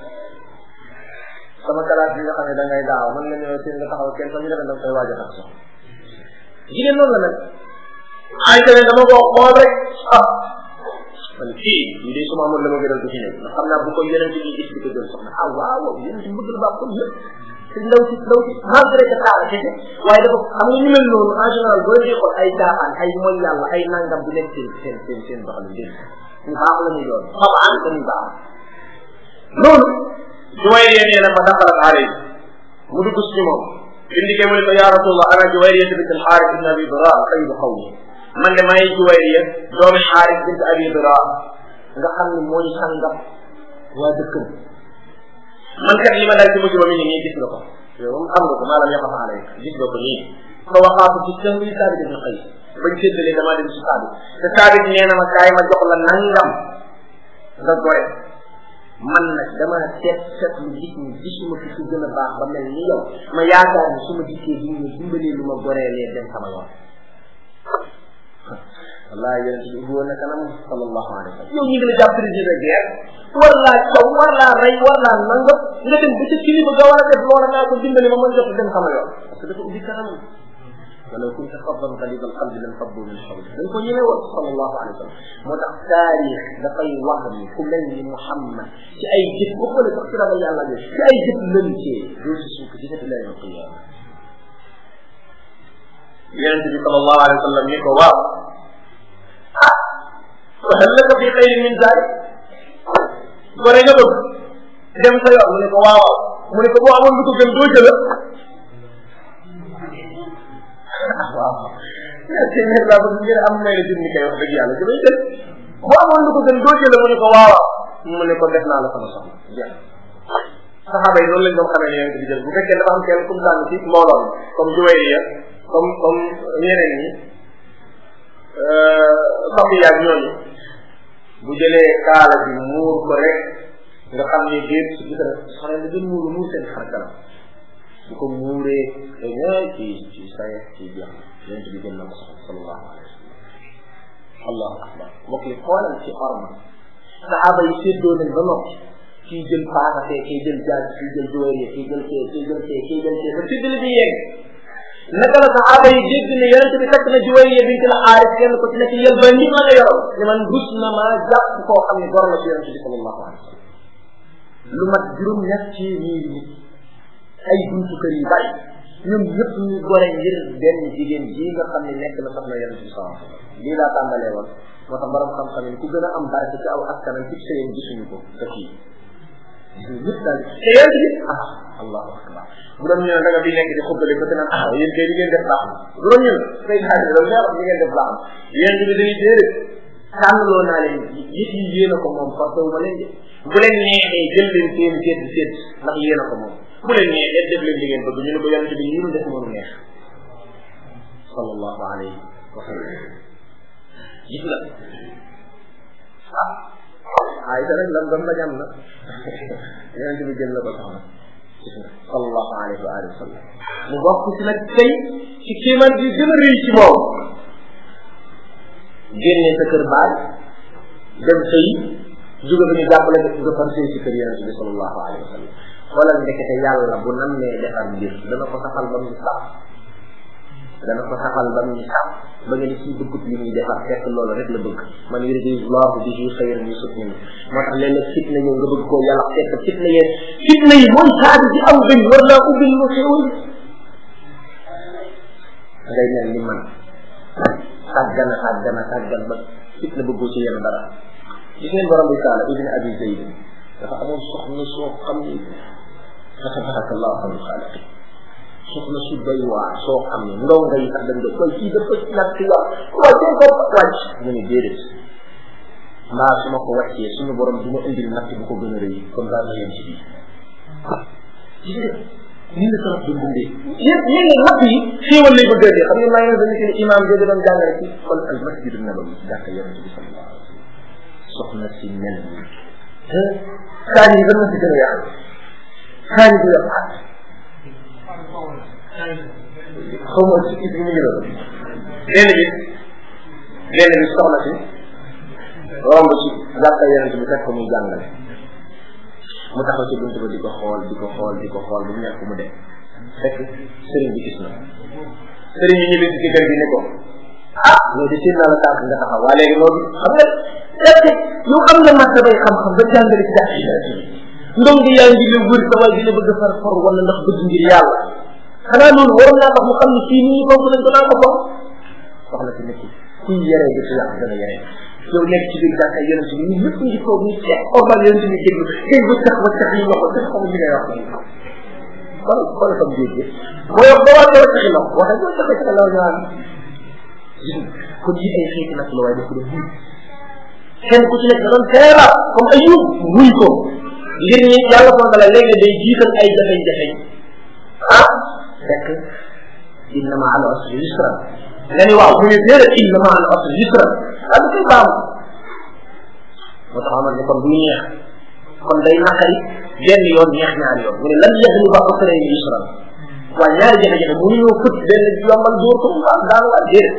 sama kalaat bi nga xam ne da ngay daaw mën nga ñëw seen nga taxaw kenn sax ñu defe da koy waaj a tax sax jigéen noonu la nag ay ne dama ko xool rek ah man kii lii de suma amoon la ma gënal du ci nekk ndax xam naa bu ko yeneen bi gis di ko jël soxna ah waaw yeneen ci bëgg la baax comme yëpp te ndaw si ndaw si malgré que taala kese waaye dafa xam nga ñu mel noonu en général boo dee xool ay caaxaan ay mooy yàlla ay nangam du nekk seen seen seen seen doxalin dégg ñu baax la ñuy doon xabaan dañuy baax loolu Juwayriya nee na fa daxalat alay mu dugg si moom bindike mu ne ko ya rasulullah ana Juwayriya bint al-Xaaris ibn Abi Dira sayyidu qawmi man de may Juwayriya doomi Xaaris bint Abi Dira nga xam ne mooy sangam waa dëkkam man kat li ma dal ci mujj ba mi ngi nii gis nga ko yow moom xam nga ko maalam yaqa alay gis nga ko nii fa waxaatu ci seen wi Saabit ibn Qays bañ séddalee damaa dem si Saabit te Saabit nee na ma kaay ma jox la nangam nga gore man nag dama seet seet lu gis ni gisuma fi ku gën a baax ba mel ni yow ma yaakaar ni su ma dikkee di ñu dimbalee lu ma goreelee dem sama yoon wallahi yonente bi ubbi woon na kanam sallallahu alayhi wa sallam yow ñu ngi la jàpp président de guerre war laa caw war laa rey war laa nangam nga dem ba ca kilifa ga war a def loola naa ko dimbali ma mën jot dem sama yoon parce que dafa ubbi kanam walaw kunta faddan qalida alqalbi lan faddu min hawlik dañ ko ñëwee woon sallallahu alayhi wa sallam moo tax taarix dafay wax ni ku mel ni Muhammad ci ay jëf bu xoolee sax ci ragal yàlla bi ci ay jëf lëncee doo si suuf ci def lay ko yàlla yonente bi sallallahu alayhi wa sallam ni ko waaw ah wa hal laka fi xayrin min zalik gore nga bëgg dem sa yoon mu ne ko waaw mu ne ko boo amoon lu ko gën doo jëla waaw téeméer laa bëgg ngeen am may la junni kay wax dëgg yàlla damay jël boo amoon lu ko gën doo jël mu ne ko waaw mu ne ko def naa la sama soxla jeex saxaaba yi noonu lañ doon xamee ne yonent bi jël bu fekkee dafa am kenn comme daan ci mbooloo mi comme Juwayriya comme comme ñeneen ñi Safiya ak ñooñu bu jëlee kaala bi muur ko rek nga xam ne déet su gis rek soxna li gën muur muur seen xar kanam su ko muuree te ñooy ci ci saye ci jeex yonent bi gën na ko soxla sallallahu alayhi wa sallam allahu akbar mbokk yi xoolal ci orma saxaaba yi séddoo nañ ba noppi kii jël paasate kii jël jaaj kii jël juwérie kii jël kee kii jël kee kii jël kee ba séddale bi yegg naka la saxaaba yi dégg ne yonente bi fekk na juwérie bint al xaaris kenn ko ci nekk yël ba nit la nga yoroon ne man rus na ma jàpp koo xam ne gor la ci yonente bi sallallahu alayhi wa sallam lu mat juróom ñett ci ñii nit ay buntu kër yu bari ñoom ñëpp ñu gore ngir benn jigéen ji nga xam ne nekk na soxna yonente bi sallallahu alayhi wa sallam lii laa tàmbalee woon moo tax borom xam-xam yi ku gën a am barke ci aw askanam ci sëyam gisuñu ko te kii ñëpp daal te yonente bi ah allahu akbar bu doon ñu ne da nga bi nekk di xubbale ko te naan ah yéen kay li ngeen def baax na bu doon ñu ne say xaar da nga wax li ngeen def baax na yonente bi dañuy déedéet tànnaloo naa leen yëf yi yéen a ko moom parce que ma leen de bu leen neexee jël leen seen seet seet ndax yéen a ko moom bu leen neexee def leen li ngeen bëgg ñu ne ko yonente bi ñu def moonu neex sallallahu alayhi wa sallam gis nga ah ay sa rek lam dam dajam na yonente bi jël la ko soxna gis nga sallallahu alayhi wa alihi wa sallam mu bokk ci nag tey ci kéemaan bi gën a rëy ci moom génne sa kër baay dem sëy jóge ba ñu jàppale nga far sëy ci kër yonente bi sallallahu alayhi wa sallam xoolal ndekete yàlla bu nammee defar mbir dana ko saxal ba mu sax dana ko saxal ba mu sax ba nga ni ci bëggut li muy defar fekk loolu rek la bëgg man yuridu llahu bihi xayran yusuf min moo tax léeg-léeg fitna ñëw nga bëgg koo yàlla fekk fitna yéen fitna yi mooy saadi di am gën war naa ubbil lu xewul ngay mel ni man sàggana sàggana sàggan ba fitna bëggoo ci yenn dara gis ngeen borom bi taala ibn abi zayd dafa amoon soxna soo xam ni fa tabarakallahu xayru xaaliqi soxna su doy waar soo xam ne ndaw nga yi sax dañ doon koy kii dafa ñàkk wax waaye dañ ko wàcc mu ne déedéet mbaa su ma ko wàccee suñu borom du ma indil natt bu ko gën a rëy comme daal ma yem ci bii gis nga nii la salaf doon dundee yéen yéen ne natt yi xéewal lay bëgg a dee xam nga maa ngi leen di imam jooju doon jàngale ci kon al masjidu nabawi jàkka yonente bi sallallahu alayhi wa sallam soxna si mel ni kaani yi na si gën a yàq kaani bi yàq xaw ma si kii bi mu ngi doon benn bi benn bi soxna si romb ci jàkka yonente bi fekk ko muy jàngale mu taxaw ci buntu ba di ko xool di ko xool di ko xool bu mu ñàkk mu dem fekk sëriñ bi gis na sëriñ bi ñibbi ci kër gi ne ko ah loolu de seen naa la tànk nga taxaw waa léegi loolu xam nga est yow am nga marta bay xam-xam ba jàngale ci jàkk yi ndom gi yaa ngi la wër sa waay di la bëgg a far for wala ndax bëgg ngir yàlla xanaa loolu waroon naa tax mu xam ne fii nii foofu lañ ko naa ko foog soxna si nekk kuy yere gi ci yàq gën a yere yow nekk ci biir jàkka yonent bi ñun ñëpp ngi toog ñu seet ormal yonent bi déglu kay ba tax ba tax yi waxo sax xamu li ngay wax kon kon sam géej gi boo wax boo waxee wacc xilo waxe boo taxee ci law ñaan kon yi ay xeeti nag la waaye daf ko doon wuy kenn ku ci nekk da doon teera comme ayub wuy ko ngir ñi yàlla ko dala léegi day jiital ay jafe-jafe ah fekk inna ma al usri yusra nga ni waaw mu ne déedéet inna ma al usri yusra ah du koy baamu moo tax amal ne kon du neex kon day naqari benn yoon neex ñaari yoon mu ne lan yahlu ba usra yusra waaye ñaari jafe-jafe mu ñëw fët benn yombal dóor ko mu daan waa déedéet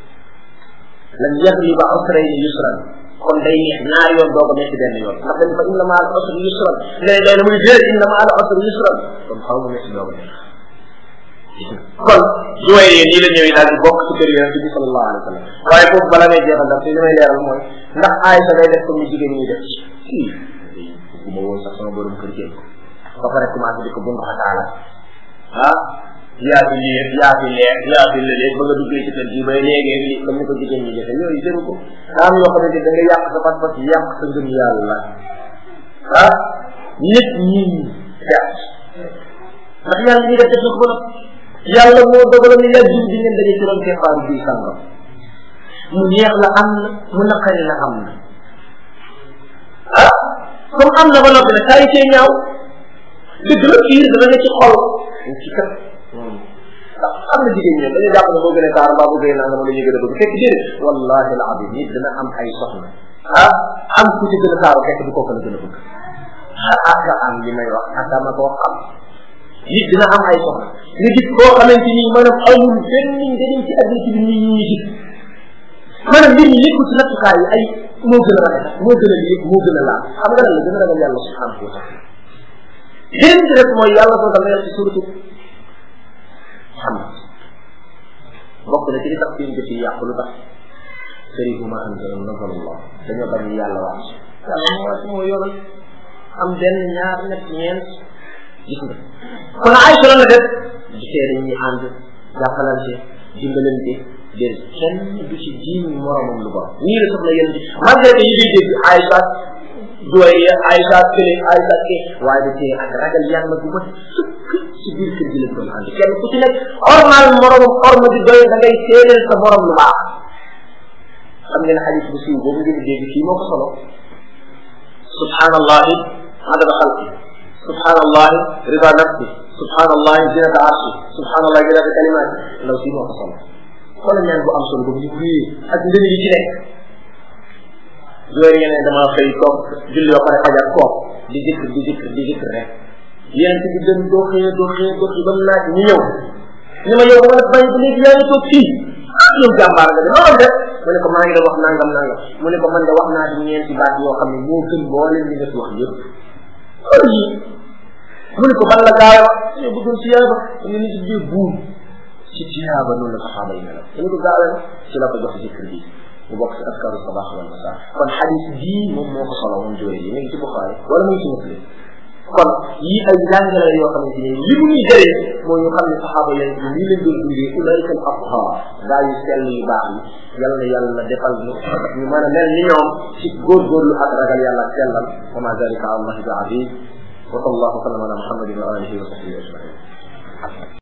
lan yahlu ba usra yusra kon day neex ñaari yoon doo ko nekk benn yoon ndax dañ fa inna ma al usri yusra nga ne day na muy déedéet inna ma al usri yusra kon xaw mu nekk doo ko neex kon juwayee nii la ñëwee daal di bokk ci kër yonente bi sallallahu alayhi wa sallam waaye foofu bala ngay jeexal ndax li may leeral mooy ndax Aïcha day def comme ni jigéen ñi def si bu ma woon sax sama borom kër jël ba pare commencé di ko bundu xataala ah yaa fi lii yaa fi leer yaa fi lëlee ba nga duggee ci kër gi bay léegi li comme ni ko jigéen ñi defee yooyu jëru ko am yoo xamante da nga yàq sa pas-pas yàq sa ngëm yàlla ah nit ñi perte ndax yàlla ñi def def na ko ba yàlla moo dogaloon yaa jub di ngeen daje ci doon keppaaru bii sàngam mu neex la am na mu naqari la am na ah comme am na ba noppi nag saa yi cee ñaaw dëgg la fiir dana ne ci xol ci kat ndax am na jigéen ñoom dañuy jàpp ne boo gënee taar mbaa boo gënee nangam la ñuy gën a bëgg fekk déedéet wallahi al azim nit dina am ay soxna ah am ku ci gën a taaru fekk du kooku la gën a bëgg aka am li may wax aka ma koo xam nit dina am ay soxna nga gis koo xamante ni maanaam amul benn njëriñ ci àddina ci bi nit ñi gis maanaam mbir mi nekkul ci nattukaay yi ay moo gën a rafet moo gën a lii moo gën a laal xam nga lan la gën a ragal yàlla subhanahu wa taala beneen bi rek mooy yàlla soo dama ci suratu Muhammad bokk na ci li tax seen jëf yi yàqu lu tax sëriñ ma anzala nazala Allah dañoo bañ yàlla wax yàlla moo wàcc moo yoral am benn ñaar ñett ñeent gis nga kon Aïcha la def di seede ñi ànd jàppalante dimbalante dér kenn du ci jiiñ moromam lu bon nii la soxla yéen di malgré que yi ngay dégg Aïcha doy Aïcha kële Aïcha ke waaye da tee ak ragal yàlla bu ma sëkk ci biir kër gi lañ doon ànd kenn ku ci nekk ormal moromam orma di doy da ngay seedeel sa morom lu baax xam ngeen xadis bu siiw boobu ngeen dégg fii moo ko solo subhanallahi adada xalqi subhanallahi rida nafsi subhanallahi zinata arshi subhanallahi zinata kalimati ndaw si moo ko solo xoolal ñaan bu am solo boobu ñu kuyee ak ngën yi ci nekk loolu yeneen dama xëy toog julli ba pare fajar toog di zikr di zikr di zikr rek yeneen bi dem doo xëyee doo xëyee doo xëyee ba mu naaj ñu ñëw ni ma yow ma bañ ba léegi yaa ngi toog fii ah yow jàmbaar nga de noonu def mu ne ko maa ngi doon wax nangam nangam mu ne ko man de wax naa ci ñeenti baat yoo xam ne moo gën mbooleem li nga fi wax yëpp loolu yi mu ne ko ban la gaay wax yow bëggoon siyaaba mu ne ci biir buum ci siyaaba noonu la saxaaba yi melo mu ne ko gaawee ci la ko jox zikr bi mu bokk ci askaru sabax wal masa kon xadis bii moom moo ko solo moom jóoy yi mi ngi ci Buxaari wala mu ngi ci Muslim kon yii ay jàngale yoo xamante ni li mu ñuy jëriñ mooy ñu xam ne saxaaba yéen ci lii leen doon dundee ulaika al athar gaa yu sell yu baax yi yal na yàlla defal ñu ñu mën a mel ni ñoom ci góorgóorlu ak ragal yàlla ak sellal wa ma dalika ala allahi bi aziz wa sallallahu sallam ala muhammadin wa alihi wa sahbihi ajmain